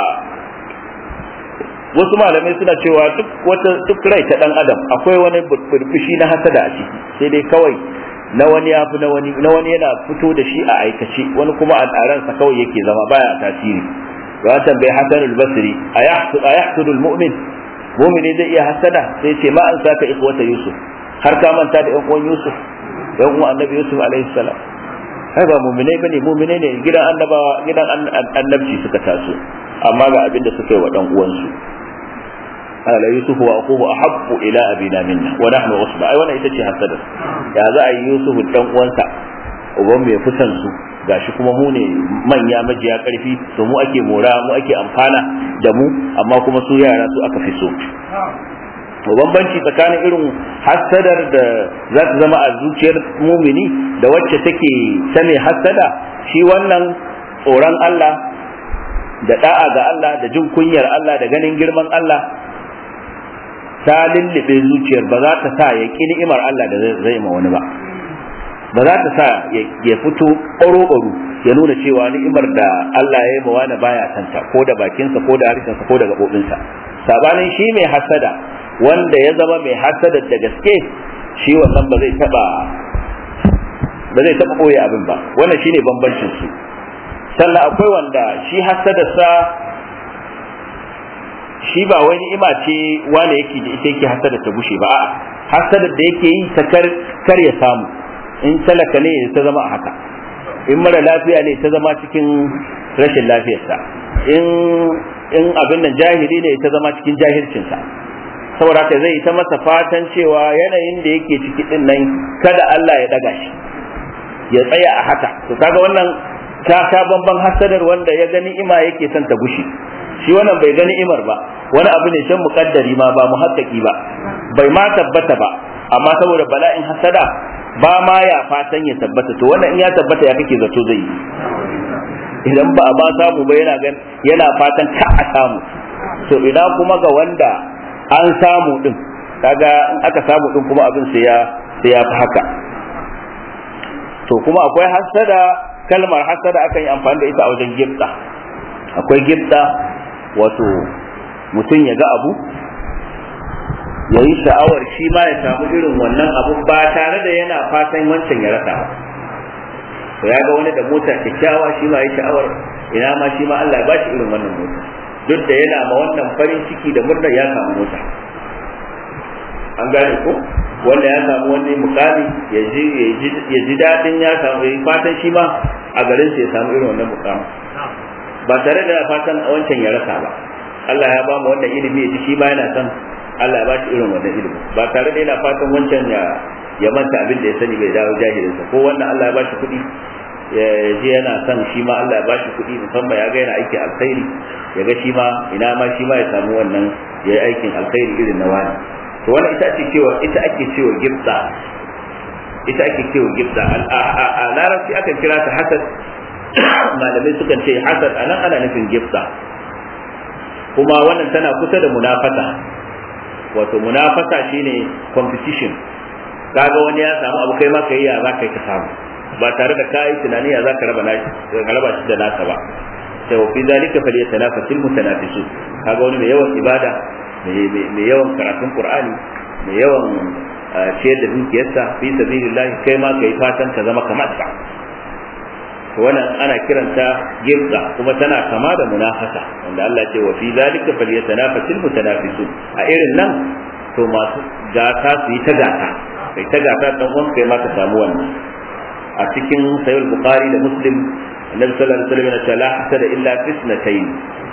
wasu malamai suna cewa duk wata duk rai ta dan adam akwai wani burbushi na hasada a ciki sai dai kawai na wani ya fi na wani na wani yana fito da shi a aikace wani kuma a ransa kawai yake zama baya tasiri ya tambayi hasan al-basri ayahsudu al-mu'min mu'mini zai iya hasada sai ce ma an saka ikhwata yusuf har ka manta da yan uwan yusuf yan uwan annabi yusuf alaihi salam ai ba mu'minai bane mu'minai ne gidan annabawa gidan annabci suka taso amma ga abin da suka yi wa dan uwansu قال يوسف واخوه احب الى ابينا منا ونحن عصبه ai wannan ita ce hasada ya za a yi yusuf dan uwansa uban mai fitan su gashi kuma mu ne manya majiya karfi to mu ake mora mu ake amfana da mu amma kuma su yara su aka fi so to bambanci tsakanin irin hasadar da za ta zama a zuciyar mumini da wacce take ta mai hasada shi wannan tsoron Allah da da'a ga Allah da jin kunyar Allah da ganin girman Allah ta lullube zuciyar ba za ta sa ya ƙi ni'imar Allah da zai ma wani ba ba za ta sa ya fito ɓaro-ɓaro ya nuna cewa ni'imar da Allah ya yi ma wani baya santa ko da bakinsa ko da harshensa ko da gaɓoɓinsa sabanin shi mai hasada wanda ya zama mai hasada da gaske shi wannan ba zai taɓa ba zai taɓa ɓoye abin ba wannan shine bambancin su sannan akwai wanda shi hasadarsa shi ba wani ni'ima ce wane yake da ita yake hasada ta gushe ba a'a hasada da yake yi ta kar kar ya samu in talaka ne ta zama a haka in mara lafiya ne ta zama cikin rashin lafiyarsa in in abin nan jahili ne ta zama cikin jahilcinsa saboda haka zai ta masa fatan cewa yanayin da yake ciki din nan kada Allah ya daga shi ya tsaya a haka to kaga wannan ta ta bamban hasadar wanda ya gani ima yake son ta gushe shi wannan bai gani imar ba wani abu ne can muƙaddari ma ba muhakkaki ba bai ma tabbata ba amma saboda bala'in hasada ba ma ya fatan ya tabbata to wannan in ya tabbata ya kake zato zai yi idan ba a ba samu ba yana gan yana fatan ka a samu to ina kuma ga wanda an samu din kaga in aka samu din kuma abin sai ya sai ya fi haka to kuma akwai hasada kalmar hasada akan yi amfani da ita a wajen gibda akwai gibda wato mutum ya ga abu ya yi sha'awar shi ma ya samu irin wannan abun ba tare da yana fatan wancan ya rasa ba to ya ga wani da mota kyakkyawa shi ma ya sha'awar ina ma shi ma Allah ya bashi irin wannan mota duk da yana ma wannan farin ciki da murna ya samu mota an gane ko wanda ya samu wani mukami ya ji daɗin ya samu ya fatan shi ma a garin ya samu irin wannan mukami ba tare da fatan wancan ya rasa ba Allah ya ba mu wannan ilimi ya ji shi ma yana son Allah ya ba shi irin wannan ilimi ba tare da yana fatan wancan ya ya manta abin da ya sani bai dawo jahilinsa ko wannan Allah ya ba shi kuɗi ya je yana son shi ma Allah ya ba shi kuɗi musamman ya ga yana aikin alkhairi ya ga shi ma ina ma shi ma ya samu wannan ya yi aikin alkhairi irin na wani to wannan ita ake cewa ita ake cewa gibda ita ake cewa gibda a larabci akan kira ta hasad malamai sukan ce hasad anan ana nufin gibda kuma wannan tana kusa da munafasa wato munafasa shine competition kaga wani ya samu abu kai ma kai ya za ka ka samu ba tare da kai tunani ya za ka raba nashi ka raba shi da nasa ba sai wa fi zalika falyatanafasul mutanafisun kaga wani mai yawan ibada mai yawan karatun qur'ani mai yawan ciyar da dukiyarsa fi sabilillah kai ma kai fatan ka zama kamar sa wannan ana kiranta gibda kuma tana kama da munafasa wanda Allah ce wa fi zalika falyatanafasul mutanafisun a irin nan to masu gata su yi ta gata kai ta gata dan uwan kai ma ka samu wannan a cikin sahih bukhari da muslim annabi sallallahu alaihi wasallam ya ce la hasada illa fitnatayn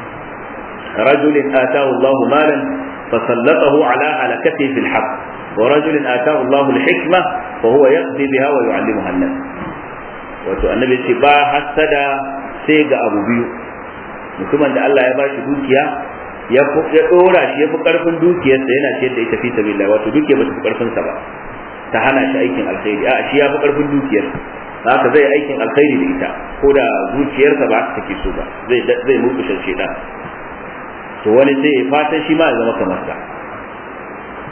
رجل آتاه الله مالا فسلطه على هلكته في الحق ورجل آتاه الله الحكمة وهو يقضي بها ويعلمها الناس wato annabi ce ba hasada sai ga abu biyu mutumin da Allah ya ba shi dukiya ya ya dora shi ya fi karfin dukiyarsa yana ciyar da ita fi sabilillah wato dukiya ba ta fi karfin sa ba ta hana shi aikin alkhairi a shi ya fi karfin dukiyar haka zai aikin alkhairi da ita ko da zuciyarsa ba ta take so ba zai zai murkushe shedan to wani sai ya fatan shi ma ya zama kamar sa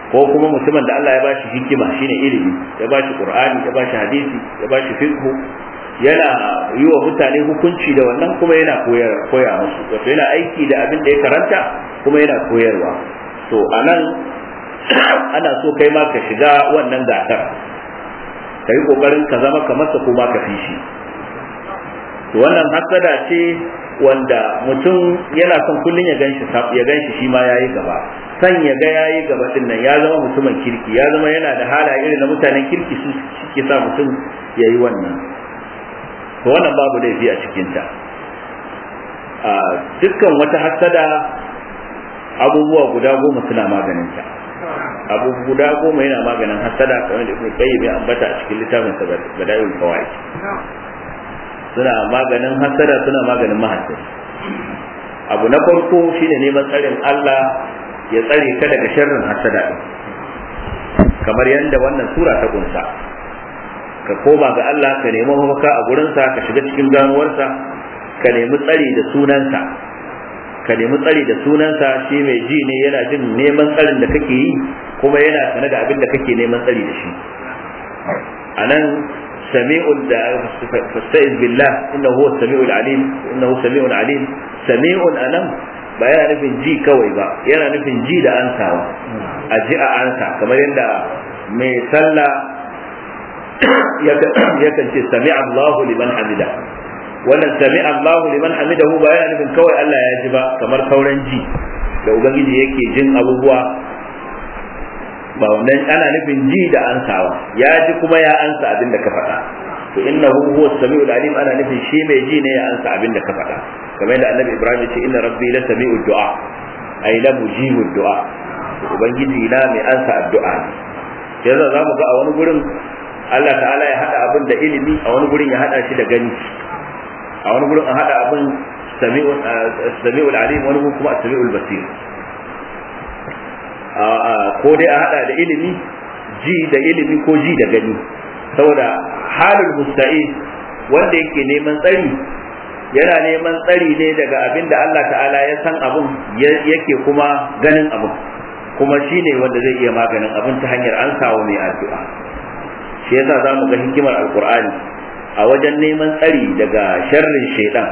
ko kuma mutumin da Allah ya bashi hikima shine ilimi ya bashi qur'ani ya bashi hadisi ya bashi fiqh yana yi wa mutane hukunci da wannan kuma yana koyar koya musu wato yana aiki da abin da ya karanta kuma yana koyarwa to anan ana so kai ma ka shiga wannan gasar ka yi kokarin ka zama kamar sa ko ma ka fi shi to wannan hasada ce wanda mutum yana son kullun ya ganshi ya ganshi shi ma yayi gaba san ya ga yayi gaba din nan ya zama mutumin kirki ya zama yana da halaye irin na mutanen kirki su suke sa mutum yayi wannan to wannan babu laifi a cikin ta a dukkan wata hasada abubuwa guda goma suna maganin ta abu guda goma yana maganin hasada kamar da ibnu qayyim ya ambata a cikin littafin sa badaiul fawaid suna maganin hasada suna maganin mahasadi abu na farko shine neman tsarin Allah ya tsare ka daga sharrin hasada din kamar yadda wannan sura ta kunsa ka koma ga Allah ka nemi mafaka a gurinsa ka shiga cikin ganuwarsa ka nemi tsari da sunansa ka nemi tsari da sunansa shi mai ji ne yana jin neman tsarin da kake yi kuma yana sane da abin da kake neman tsari da shi a nan sami'un da fasta'iz billah innahu huwa sami'ul alim innahu sami'un alim sami'un anan ba yana nufin ji kawai ba yana nufin ji da ansawa a ji a ansa kamar yadda mai sallah yakan ce sami Allahu liman hamida wannan sami Allahu liman hamidahu ba yana nufin kawai Allah ya ji ba kamar sauran ji da ubangiji yake jin abubuwa ba wannan ana nufin ji da ansawa ya ji kuma ya ansa abin da ka faɗa to innahu huwa samiul alim ana nufin shi mai ji ne ya ansa abin da ka faɗa kamar yadda annabi ibrahim ya ce inna rabbi la sami'ud du'a ay la mujibud du'a ubangiji na mai ansa addu'a yanzu za mu ga a wani gurin Allah ta'ala ya hada abin da ilimi a wani gurin ya hada shi da gani a wani gurin a hada abin sami'ul alim wani gurin kuma sami'ul basir ko dai a hada da ilimi ji da ilimi ko ji da gani saboda halin musta'in wanda yake neman tsari yana neman tsari ne daga abin da Allah ta'ala ya san abin yake kuma ganin abin kuma shi ne wanda zai iya maganin abin ta hanyar an kawo mai addu'a shi yasa za mu ga hikimar alkur'ani a wajen neman tsari daga sharrin shaidan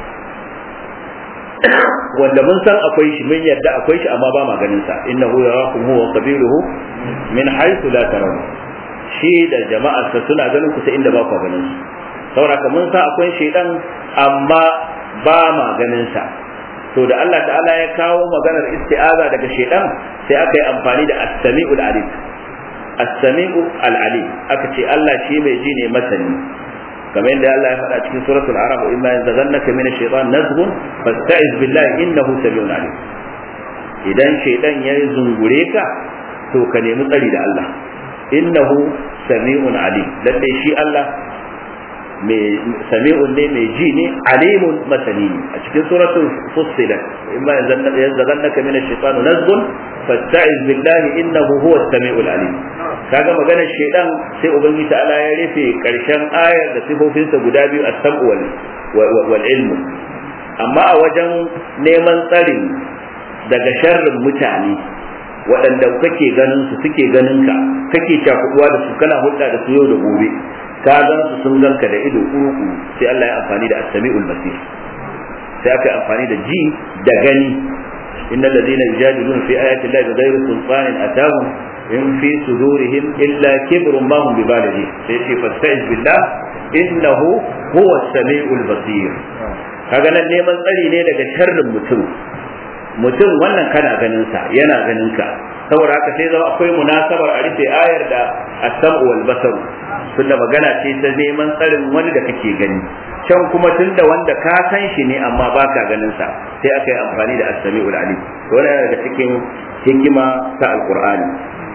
wanda mun san akwai shi mun yadda akwai shi amma ba ma ganin sa innahu yarakum huwa qabiluhu min haythu la tarawun shi da jama'arsa suna ganin ku ta inda ba ku ganin su saboda mun san akwai shaidan amma ba ma ganin sa to da Allah ta'ala ya kawo maganar isti'aza daga shaidan sai aka yi amfani da as-sami'ul alim as-sami'u al-alim aka ce Allah shi mai ji ne masani kamar yadda Allah ya faɗa cikin suratul arab in ma yanzaghannaka min ash-shaytan nazghun fasta'iz billahi innahu sami'un alim idan shaidan ya zungure ka to ka nemi tsari da Allah innahu sami'un alim lalle shi Allah sami'un ne mai ji ne alimun masani ne a cikin suratul fussilat imma yanzaghannaka min ash-shaytan nazghun fasta'iz billahi innahu huwa as-sami'ul alim kaga maganar shaydan sai ubangiji ta'ala ya rufe karshen ayar da sifofinsa guda biyu as-sam'u wal wal ilmu amma a wajen neman tsarin daga sharrin mutane waɗanda kake ganin su suke ganin ka kake cakuduwa da su kana hulɗa da su yau da gobe ka gan su sun ganka da ido uku sai Allah ya amfani da as-sami'ul basir sai aka amfani da ji da gani innal ladina yujadiluna fi ayati llahi bighayri sultanin atahum in fi sudurihim illa kibrun ma hum bibalighi sai ce fasta'iz billah innahu huwa as-sami'ul basir kaga nan neman tsari ne daga sharrin mutum mutum wannan kana ganin sa yana ganin ka saboda haka sai zama akwai munasabar a rufe ayar da as-sam'u wal basar tunda magana ce ta neman tsarin wani da kake gani can kuma tunda wanda ka san shi ne amma baka ganin sa sai aka yi amfani da as-sami'ul alim to wannan daga cikin hikima ta alqur'ani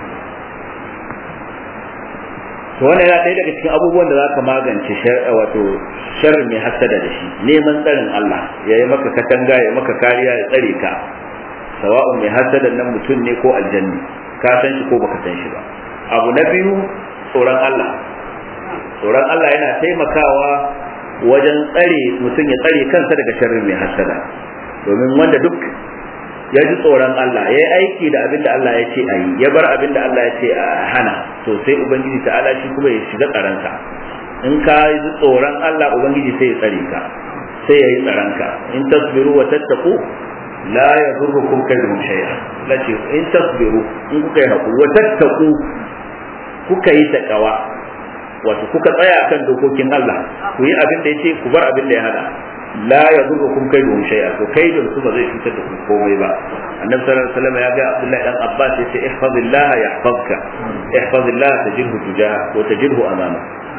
to wannan yana ɗaya daga cikin abubuwan da zaka magance wato sharri mai hasada da shi neman tsarin Allah ya yi maka katanga ya maka kariya ya tsare ka sawa'un mai hasada nan mutum ne ko aljanni ka san shi ko baka san shi ba abu na biyu tsoron Allah tsoron Allah yana taimakawa wajen tsare mutum ya tsare kansa daga sharrin mai hasada domin wanda duk ya ji tsoron Allah ya yi aiki da abin da Allah ya ce a yi ya bar abin da Allah ya ce a hana to sai ubangiji ta'ala shi kuma ya shiga tsaranka in ka ji tsoron Allah ubangiji sai ya tsare ka sai ya yi tsaranka in tasbiru wa tattaku la yadurrukum kaydun shay'a lace in tasbiru in kuka yi hakuri wa tattaku kuka yi takawa wato kuka tsaya akan dokokin Allah ku yi abin da yace ku bar abin da ya hada la yadurrukum kaydun shay'a to kaydun su ba zai cutar da ku komai ba annabi sallallahu alaihi wasallam ya ga Abdullah dan Abbas yace ihfazillah yahfazka ihfazillah tajidhu tujaha wa tajidhu amama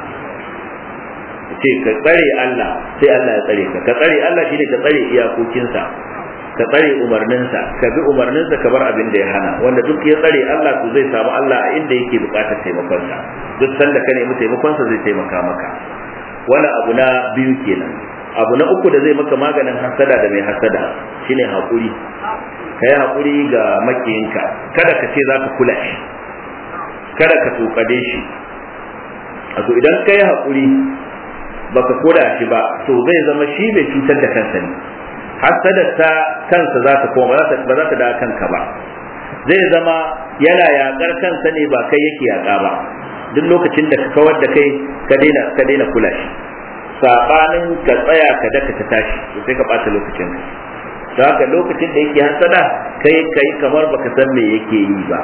ce ka tsare Allah sai Allah ya tsare ka ka tsare Allah shine ka tsare iyakokinsa ka tsare umarninsa ka bi umarninsa ka bar abin da ya hana wanda duk ya tsare Allah to zai samu Allah a inda yake bukatar taimakonsa duk sanda ka nemi taimakonsa zai taimaka maka wani abu na biyu kenan abu na uku da zai maka maganin hasada da mai hasada shine haƙuri ka yi haƙuri ga makiyinka kada ka ce za ka kula shi kada ka tukade shi wato idan ka yi haƙuri baka koda shi ba to zai zama shi bai cutar da kansa ne hasadar ta kansa za ta koma ba za ta da kanka ba zai zama yana yakar kansa ne ba kai yake yaka ba duk lokacin da ka kawar da kai ka daina ka daina kula shi sabanin ka tsaya ka daka ta tashi to sai ka bata lokacin ka don haka lokacin da yake hasada kai kai kamar baka san me yake yi ba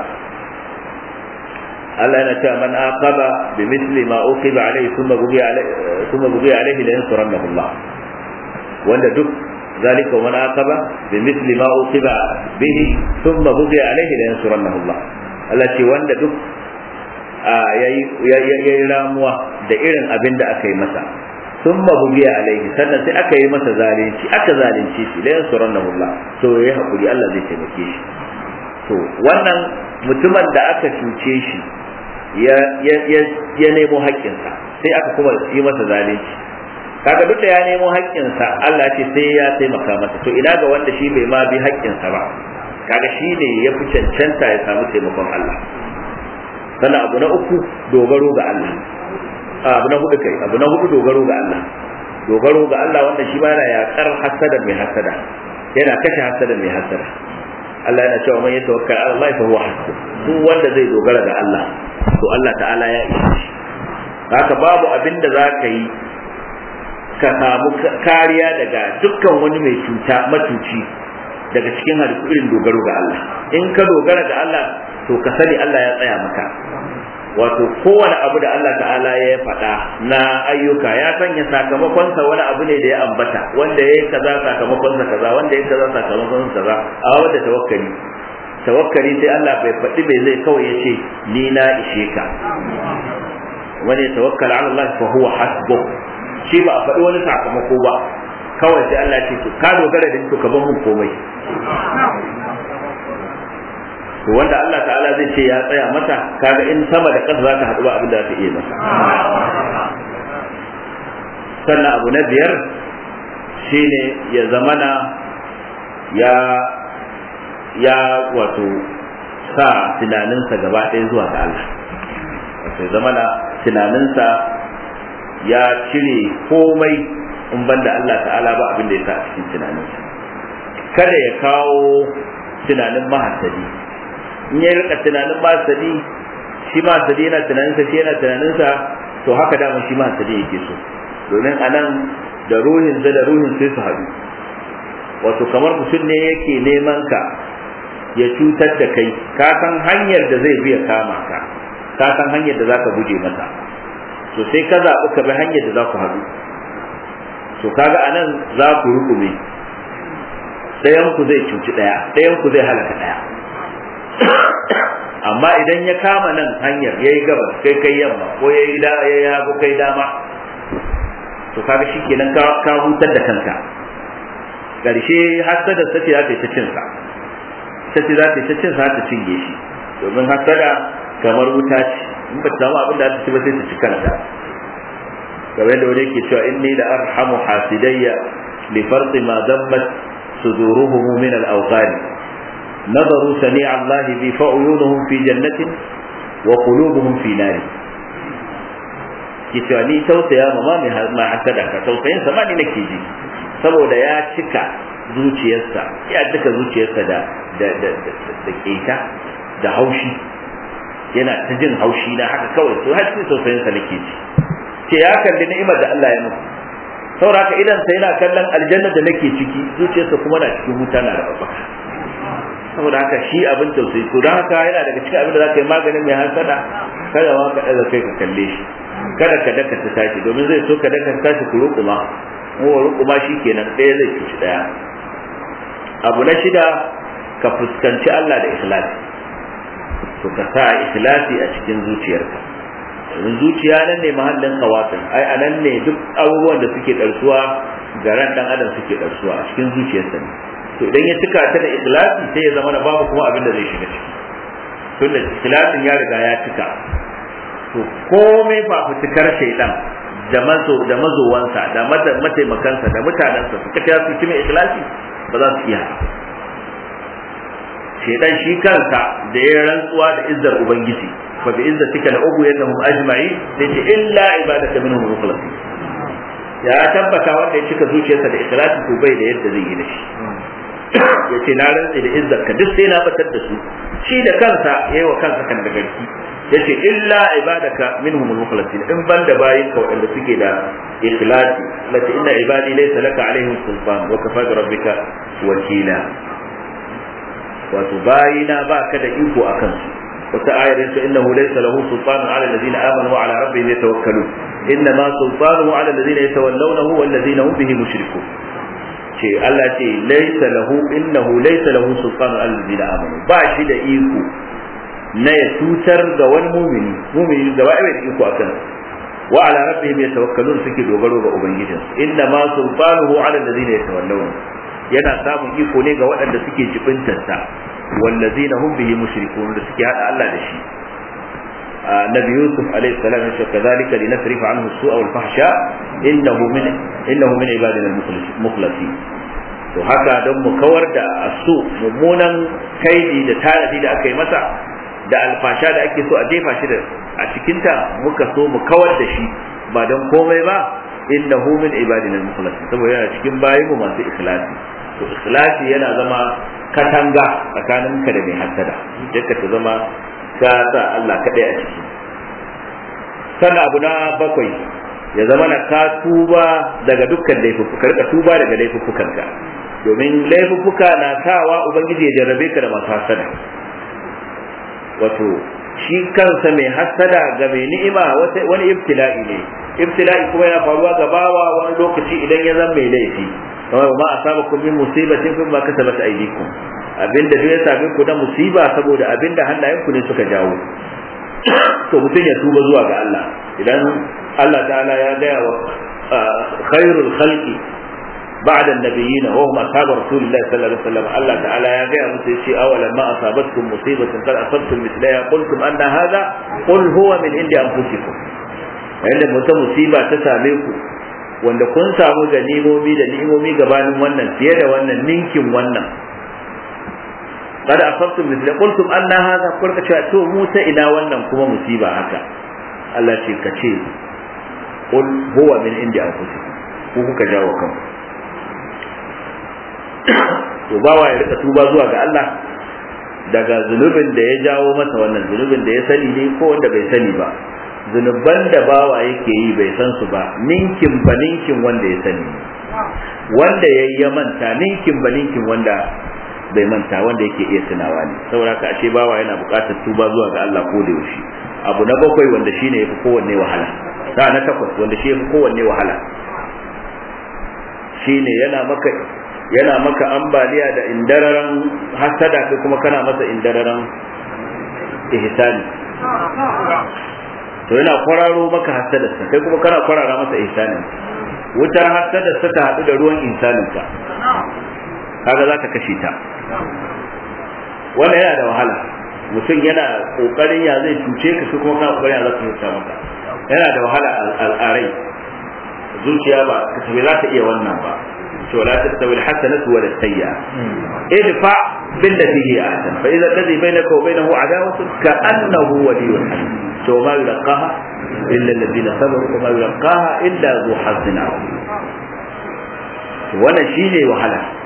Allah yana cewa man aqaba bi misli ma uqiba alayhi thumma bugiya alayhi thumma bugiya alayhi la yansurannahu Allah wanda duk zalika man aqaba bi misli ma uqiba bihi thumma bugiya alayhi la yansurannahu Allah Allah ce wanda duk yayi yayi ramuwa da irin abin da aka yi masa thumma bugiya alayhi sannan sai aka yi masa zalunci aka zalunce shi la yansurannahu Allah to yayi hakuri Allah zai taimake shi to wannan mutumin da aka cuce shi ya nemo haƙƙinsa sai aka kuma yi masa zalunci kaga duk da ya nemo haƙƙinsa Allah ce sai ya taimaka masa to ina ga wanda shi bai ma bi haƙƙinsa ba kaga shi ne ya fi cancanta ya samu taimakon Allah sannan abu na uku dogaro ga Allah abu na hudu kai abu na hudu dogaro ga Allah dogaro ga Allah wanda shi ba yana yaƙar hasada mai hasada yana kashe hasada mai hasada Allah yana cewa man yatawakkal ala Allah fa huwa hasbuh duk wanda zai dogara ga Allah to Allah ta'ala ya ishe shi haka babu abin da za ka yi ka samu kariya daga dukkan wani mai cuta matuci daga cikin halittu irin dogaro ga Allah in ka dogara ga Allah to ka sani Allah ya tsaya maka wato kowane abu da Allah ta'ala ya faɗa na ayyuka ya sanya sakamakonsa wani abu ne da ya ambata wanda ya yi kaza sakamakonsa kaza wanda ya yi kaza sakamakonsa kaza a wanda tawakkali tawakkali sai Allah bai faɗi bai zai kawai ya ce ni na ishe ka wani tawakkal ala Allah fa huwa hasbu shi ba a faɗi wani sakamako ba kawai sai Allah ce to ka dogara da to ka bar mun komai to wanda Allah ta'ala zai ce ya tsaya mata kaga in sama da ƙasa za ta haɗu ba abin da za ta iya masa sannan abu na biyar shine ya zamana ya ya wato sa tunaninsa gaba ɗaya zuwa ga Allah wato zamana tunaninsa ya cire komai in banda Allah ta'ala ba abin da ya sa a cikin tunaninsa kada ya kawo tunanin mahasadi in ya rika tunanin mahasadi shi mahasadi yana tunaninsa shi yana tunaninsa to haka dama shi mahasadi yake so domin anan da ruhinsa da ruhin sai su haɗu wato kamar mutum ne yake neman ka ya cutar da kai ka san hanyar da zai biya kama ka ka san hanyar da zaka guje masa to sai ka zaɓi ka bi hanyar da za ku haɗu to kaga anan za ku rukume ɗayan ku zai cuci ɗaya ɗayan ku zai halaka ɗaya amma idan ya kama nan hanyar ya yi gabas kai kai yamma ko ya yi da ya yago kai dama to kaga shi kenan ka hutar da kanka ƙarshe hasada ta ce za ta yi ta cinsa ta ce za ta yi ta cinsa ta cinye shi domin hasada kamar wuta ce in ba ta samu abin da ta ci ba sai ta ci kanta kamar yadda wani yake cewa inni da arhamu hasidayya li farqi ma dammat suduruhum min al-awqani نظروا سميع الله بي فعيونهم في جنة وقلوبهم في نار ki ni tausaya ma ma mai hasada ka tausayin sa ma ni nake ji saboda ya cika zuciyarsa ya cika zuciyarsa da da da da keta da haushi yana ta jin haushi na haka kawai to har cikin tausayin sa nake ji ce ya kalli ni'imar da Allah ya muku saboda haka idan sa yana kallon aljanna da nake ciki zuciyarsa kuma na cikin wuta na da babbaka saboda haka shi abin tausayi to don haka yana daga cikin abin da zaka yi maganin mai hasada kada ma ka daga kai ka kalle shi kada ka daka ta tashi domin zai so ka daka ta tashi ku rukuma ko rukuma kenan ɗaya zai cuci ɗaya abu na shida ka fuskanci Allah da ikhlasi to ka sa ikhlasi a cikin zuciyarka domin zuciya nan ne mahallin kawafin ai a nan ne duk abubuwan da suke ɗarsuwa ga ran ɗan adam suke ɗarsuwa a cikin zuciyarsa ne to idan ya cika ta da ikhlasi sai ya zama na babu kuma abin da zai shiga ciki tunda ikhlasin ya riga ya cika to komai ba fitikar shaidan da mazo da mazowansa da mataimakansa da mutanensa suka ta su kime ikhlasi ba za su iya shaidan shi kansa da ya rantsuwa da izzar ubangiji fa bi izzatika la ubu yannahum ajma'i sai ce illa ibadaka minhum mukhlasin ya tabbata wanda ya cika zuciyarsa da ikhlasi to bai da yadda zai yi da shi ya ce na rantse da izzar ka duk sai na batar da su shi da kansa yayi wa kansa kan da garki yace illa ibadaka minhum al-mukhlasin in banda bayin ka wanda suke da ikhlasi lati inna ibadi laysa laka alaihim sultan wa kafa bi rabbika wakila wato bayina ba ka da iko akan su wata ayar yace innahu laysa lahu sultan ala alladhina amanu wa ala rabbihim yatawakkalun inna ma sultanuhu ala alladhina yatawallawnahu wal ladhina hum bihi mushrikun ce Allah ce laysa lahu innahu laysa lahu sultan ala alladhina amanu ba shi da iko na ya cutar ga wani mumini mumini gaba ɗaya da iko akan wa ala rabbihim yatawakkalun suke dogaro ga ubangijin inna ma sultanuhu ala alladhina yatawallawna yana samun iko ne ga waɗanda suke jibintar sa wallazina hum bihi mushrikun da suke hada Allah da shi النبي يوسف عليه السلام يقول كذلك لنصرف عنه السوء والفحشاء إنه من إنه من عبادنا المخلصين to haka don mu kawar da asu mummunan kaidi da tanadi da aka yi masa da alfasha da ake so a jefa shi a cikinta muka so mu kawar da shi ba don komai ba innahu min ibadina al-mukhlasin saboda yana cikin bayin mu masu ikhlasi to ikhlasi yana zama katanga tsakanin ka da mai hasada duka ta zama ka sa Allah kadai a ciki sannan abu na bakwai ya zama na ka tuba daga dukkan laifuffuka ka tuba daga laifuffukanka domin laifuffuka na sawa ubangiji ya jarrabe ka da masu hasada wato shi kansa mai hasada ga mai ni'ima wani ibtila'i ne ibtila'i kuma yana faruwa ga bawa wani lokaci idan ya zama mai laifi kamar ma asabakum min musibatin fa ma kasabat aydikum abinda duk ya same ku na musiba saboda abinda hannayenku ne suka jawo to mutum ya tuba zuwa ga Allah idan Allah ta'ala ya gaya wa khairul khalqi بعد النبيين وهم أصحاب رسول الله صلى الله عليه وسلم الله تعالى يا غير مسيشي أولا ما أصابتكم مصيبة قد أصبتم مثلها قلتم أن هذا قل هو من عند أنفسكم عند متى مصيبة تساميكم wanda kun samu ganimomi da ni'imomi gabanin wannan fiye da wannan ninkin wannan kada asabtum mithla qultum anna hadha kulka cewa to mu ta ina wannan kuma musiba haka Allah ce ka ce qul huwa min indi anfusikum ku kuka jawo kanku to bawa ya rika tuba zuwa ga Allah daga zunubin da ya jawo masa wannan zunubin da ya sani ne ko wanda bai sani ba zunuban da bawa yake yi bai san su ba ninkin ba ninkin wanda ya sani wanda ya ya manta ninkin ba ninkin wanda bai manta wanda yake iya tunawa ne saboda ka ashe bawa yana buƙatar tuba zuwa ga Allah ko da yaushe abu na bakwai wanda shine yafi kowanne wahala sa na takwas wanda shi yafi kowanne wahala shine yana maka yana maka ambaliya da indararan hasada kai kuma kana masa indararan ihsani to yana kwararo maka hasadarsa kai kuma kana kwarara masa ihsanin wutar hasadarsa ta haɗu da ruwan ihsaninka kaga za ka kashe ta wannan yana da wahala mutum yana kokarin ya zai cuce ka kuma kana kokarin ya za ka cuta maka yana da wahala al'arai zuciya ba ka tabi za ta iya wannan ba ولا تستوي الحسنة ولا السيئة ادفع بالتي هي أحسن فإذا الذي بينك وبينه عداوة كأنه ولي حميم وما يلقاها إلا الذين صبروا وما يلقاها إلا ذو حظ عظيم wannan shi ne wahala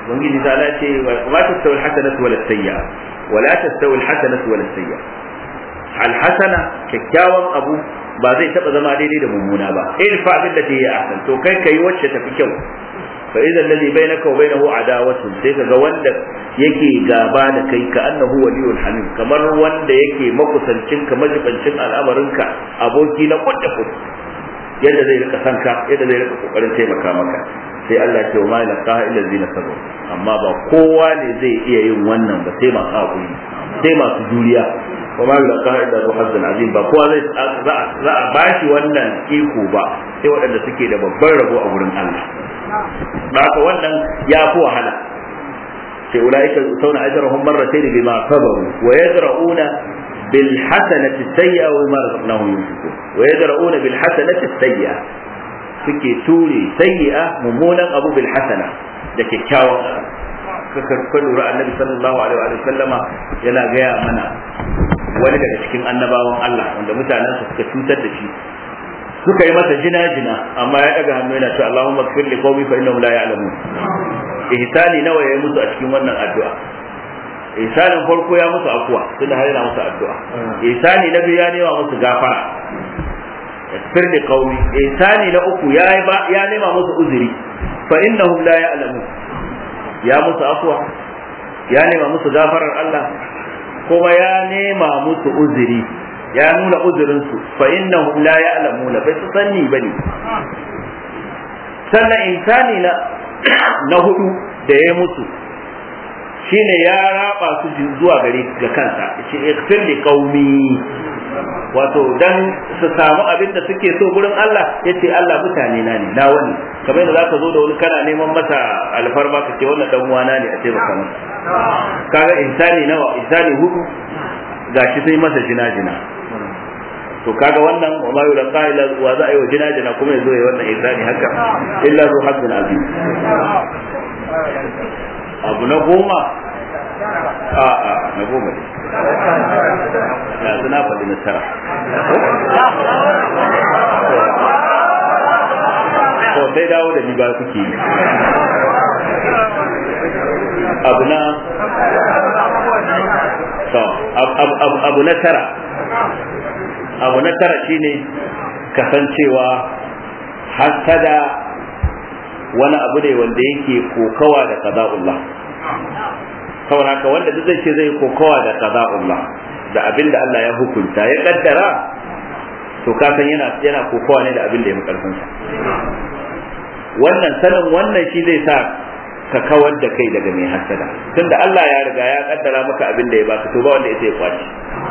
ubangiji ta ala ce wa tastawi alhasanatu wala sayyi'a wa la tastawi alhasanatu wala sayyi'a alhasana kyakkyawan abu ba zai taba zama daidai da mummuna ba irfa billati hiya ahsan to kai kai wacce tafi kyau fa idza alladhi bainaka wa bainahu adawatun sai kaga wanda yake gaba da kai ka annahu waliyul hamim kamar wanda yake makusancin ka majibancin al'amarinka aboki na kudda kud yadda zai rika sanka yadda zai rika kokarin taimaka maka sai Allah ya ce wa ma laqa illa zina sabu amma ba kowa ne zai iya yin wannan ba sai masu hakuri sai masu juriya wa ma laqa illa zu hazzan azim ba kowa zai za a bashi wannan iko ba sai waɗanda suke da babban rabo a wurin Allah ba haka wannan ya fi wahala sai ulaika sauna ajrahum marratayn bima sabaru wa yadra'una bil hasanati sayyi'a wa ma razaqnahum yunfiqun wa yadra'una bil hasanati sayyi'a suke ture sayyi'a mummunan abu bil hasana da kyakkyawan ka lura annabi sallallahu alaihi wa sallama yana gaya mana wani daga cikin annabawan Allah wanda mutanen suka cutar da shi suka yi masa jina-jina amma ya daga hannu yana cewa Allahumma kfir li qaumi fa innahum la ya'lamun ihsani nawa yayi musu a cikin wannan addu'a ihsanin farko ya musu afuwa tunda har yana musu addu'a ihsani na biyu ya nema musu gafara kfir li qaumi ihsani na uku ya ya nema musu uzuri fa innahum la ya'lamun ya musu afuwa ya nema musu gafarar Allah kuma ya nema musu uzuri ya nuna uzurinsu fa innahum la ya'lamuna bai su sanni bane sannan insani na na hudu da ya musu shine ya raba su zuwa gare ga kansa yace ikfir li qaumi wato dan su samu abin da suke so gurin Allah yace Allah mutane na ne na wani kamar yadda zaka zo da wani kana neman masa alfarma ka ce wannan dan uwana ne a taimaka masa kaga insani nawa insani hudu gashi sai masa jina-jina to kaga wannan wa ma yulqa illa wa za a yi wa jina-jina kuma yazo ya wannan insani haka illa zu hazzun azim abu na goma a a na goma ne ya suna faɗi na tara to sai dawo da ni ba kuke yi abu na abu na tara abu na tara shine kasancewa hasada wani abu ne wanda yake kokawa da qada'ullah saboda haka wanda duk zai ce zai kokawa da qada'ullah da abin da Allah ya hukunta ya kaddara to ka san yana yana kokawa ne da abin da ya karfin sa wannan sanin wannan shi zai sa ka kawar da kai daga mai hasada tunda Allah ya riga ya kaddara maka abin da ya baka to ba wanda ya sai kwaci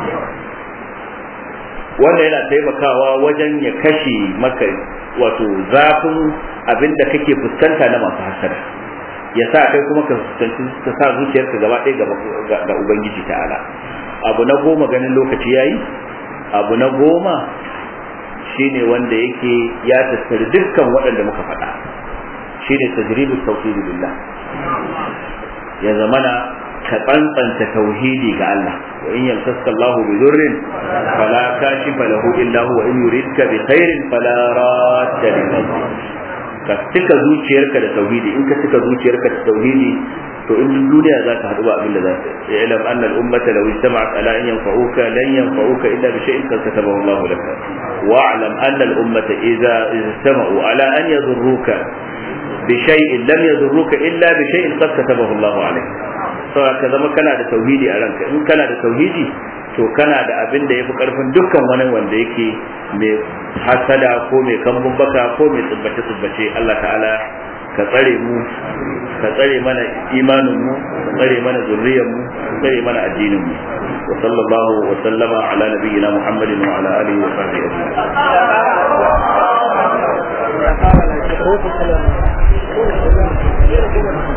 wanda yana taimakawa wajen ya kashe maka wato zafin abin da kake fuskanta na masu hasada ya sa kai kuma ka fuskanci ka sa zuciyarka gaba ɗaya ga ubangiji ta'ala abu na goma ganin lokaci yayi abu na goma shine wanda yake ya tattari dukkan waɗanda muka faɗa shine tajribu tawhid billah ya zamana ka tsantsanta tauhidi ga Allah wa in yamsaska Allahu bi dhurrin fala kashifa lahu illa huwa in yuridka bi khairin fala radda li ka cika zuciyarka da tauhidi in ka cika zuciyarka da tauhidi to in duniya za ka haɗu ba abin da za ta yi ilam annal ummata law ijtama'at ala an yanfa'uka lan yanfa'uka illa bi shay'in qad katabahu Allah laka wa'lam anna al ummata idza ijtama'u ala an yadurruka bi shay'in lam yadurruka illa bi shay'in qad katabahu Allah alayk saboda ka zama kana da tauhidi a ranka in kana da tauhidi to kana da abin da yafi karfin dukkan wani wanda yake mai hasada ko mai kambun baka ko mai tsubbace tsubbace Allah ta'ala ka tsare mu ka tsare mana imanin mu ka tsare mana zurriyar mu ka tsare mana addinin mu wa sallallahu wa sallama ala nabiyyina muhammadin wa ala alihi wa sahbihi ajma'in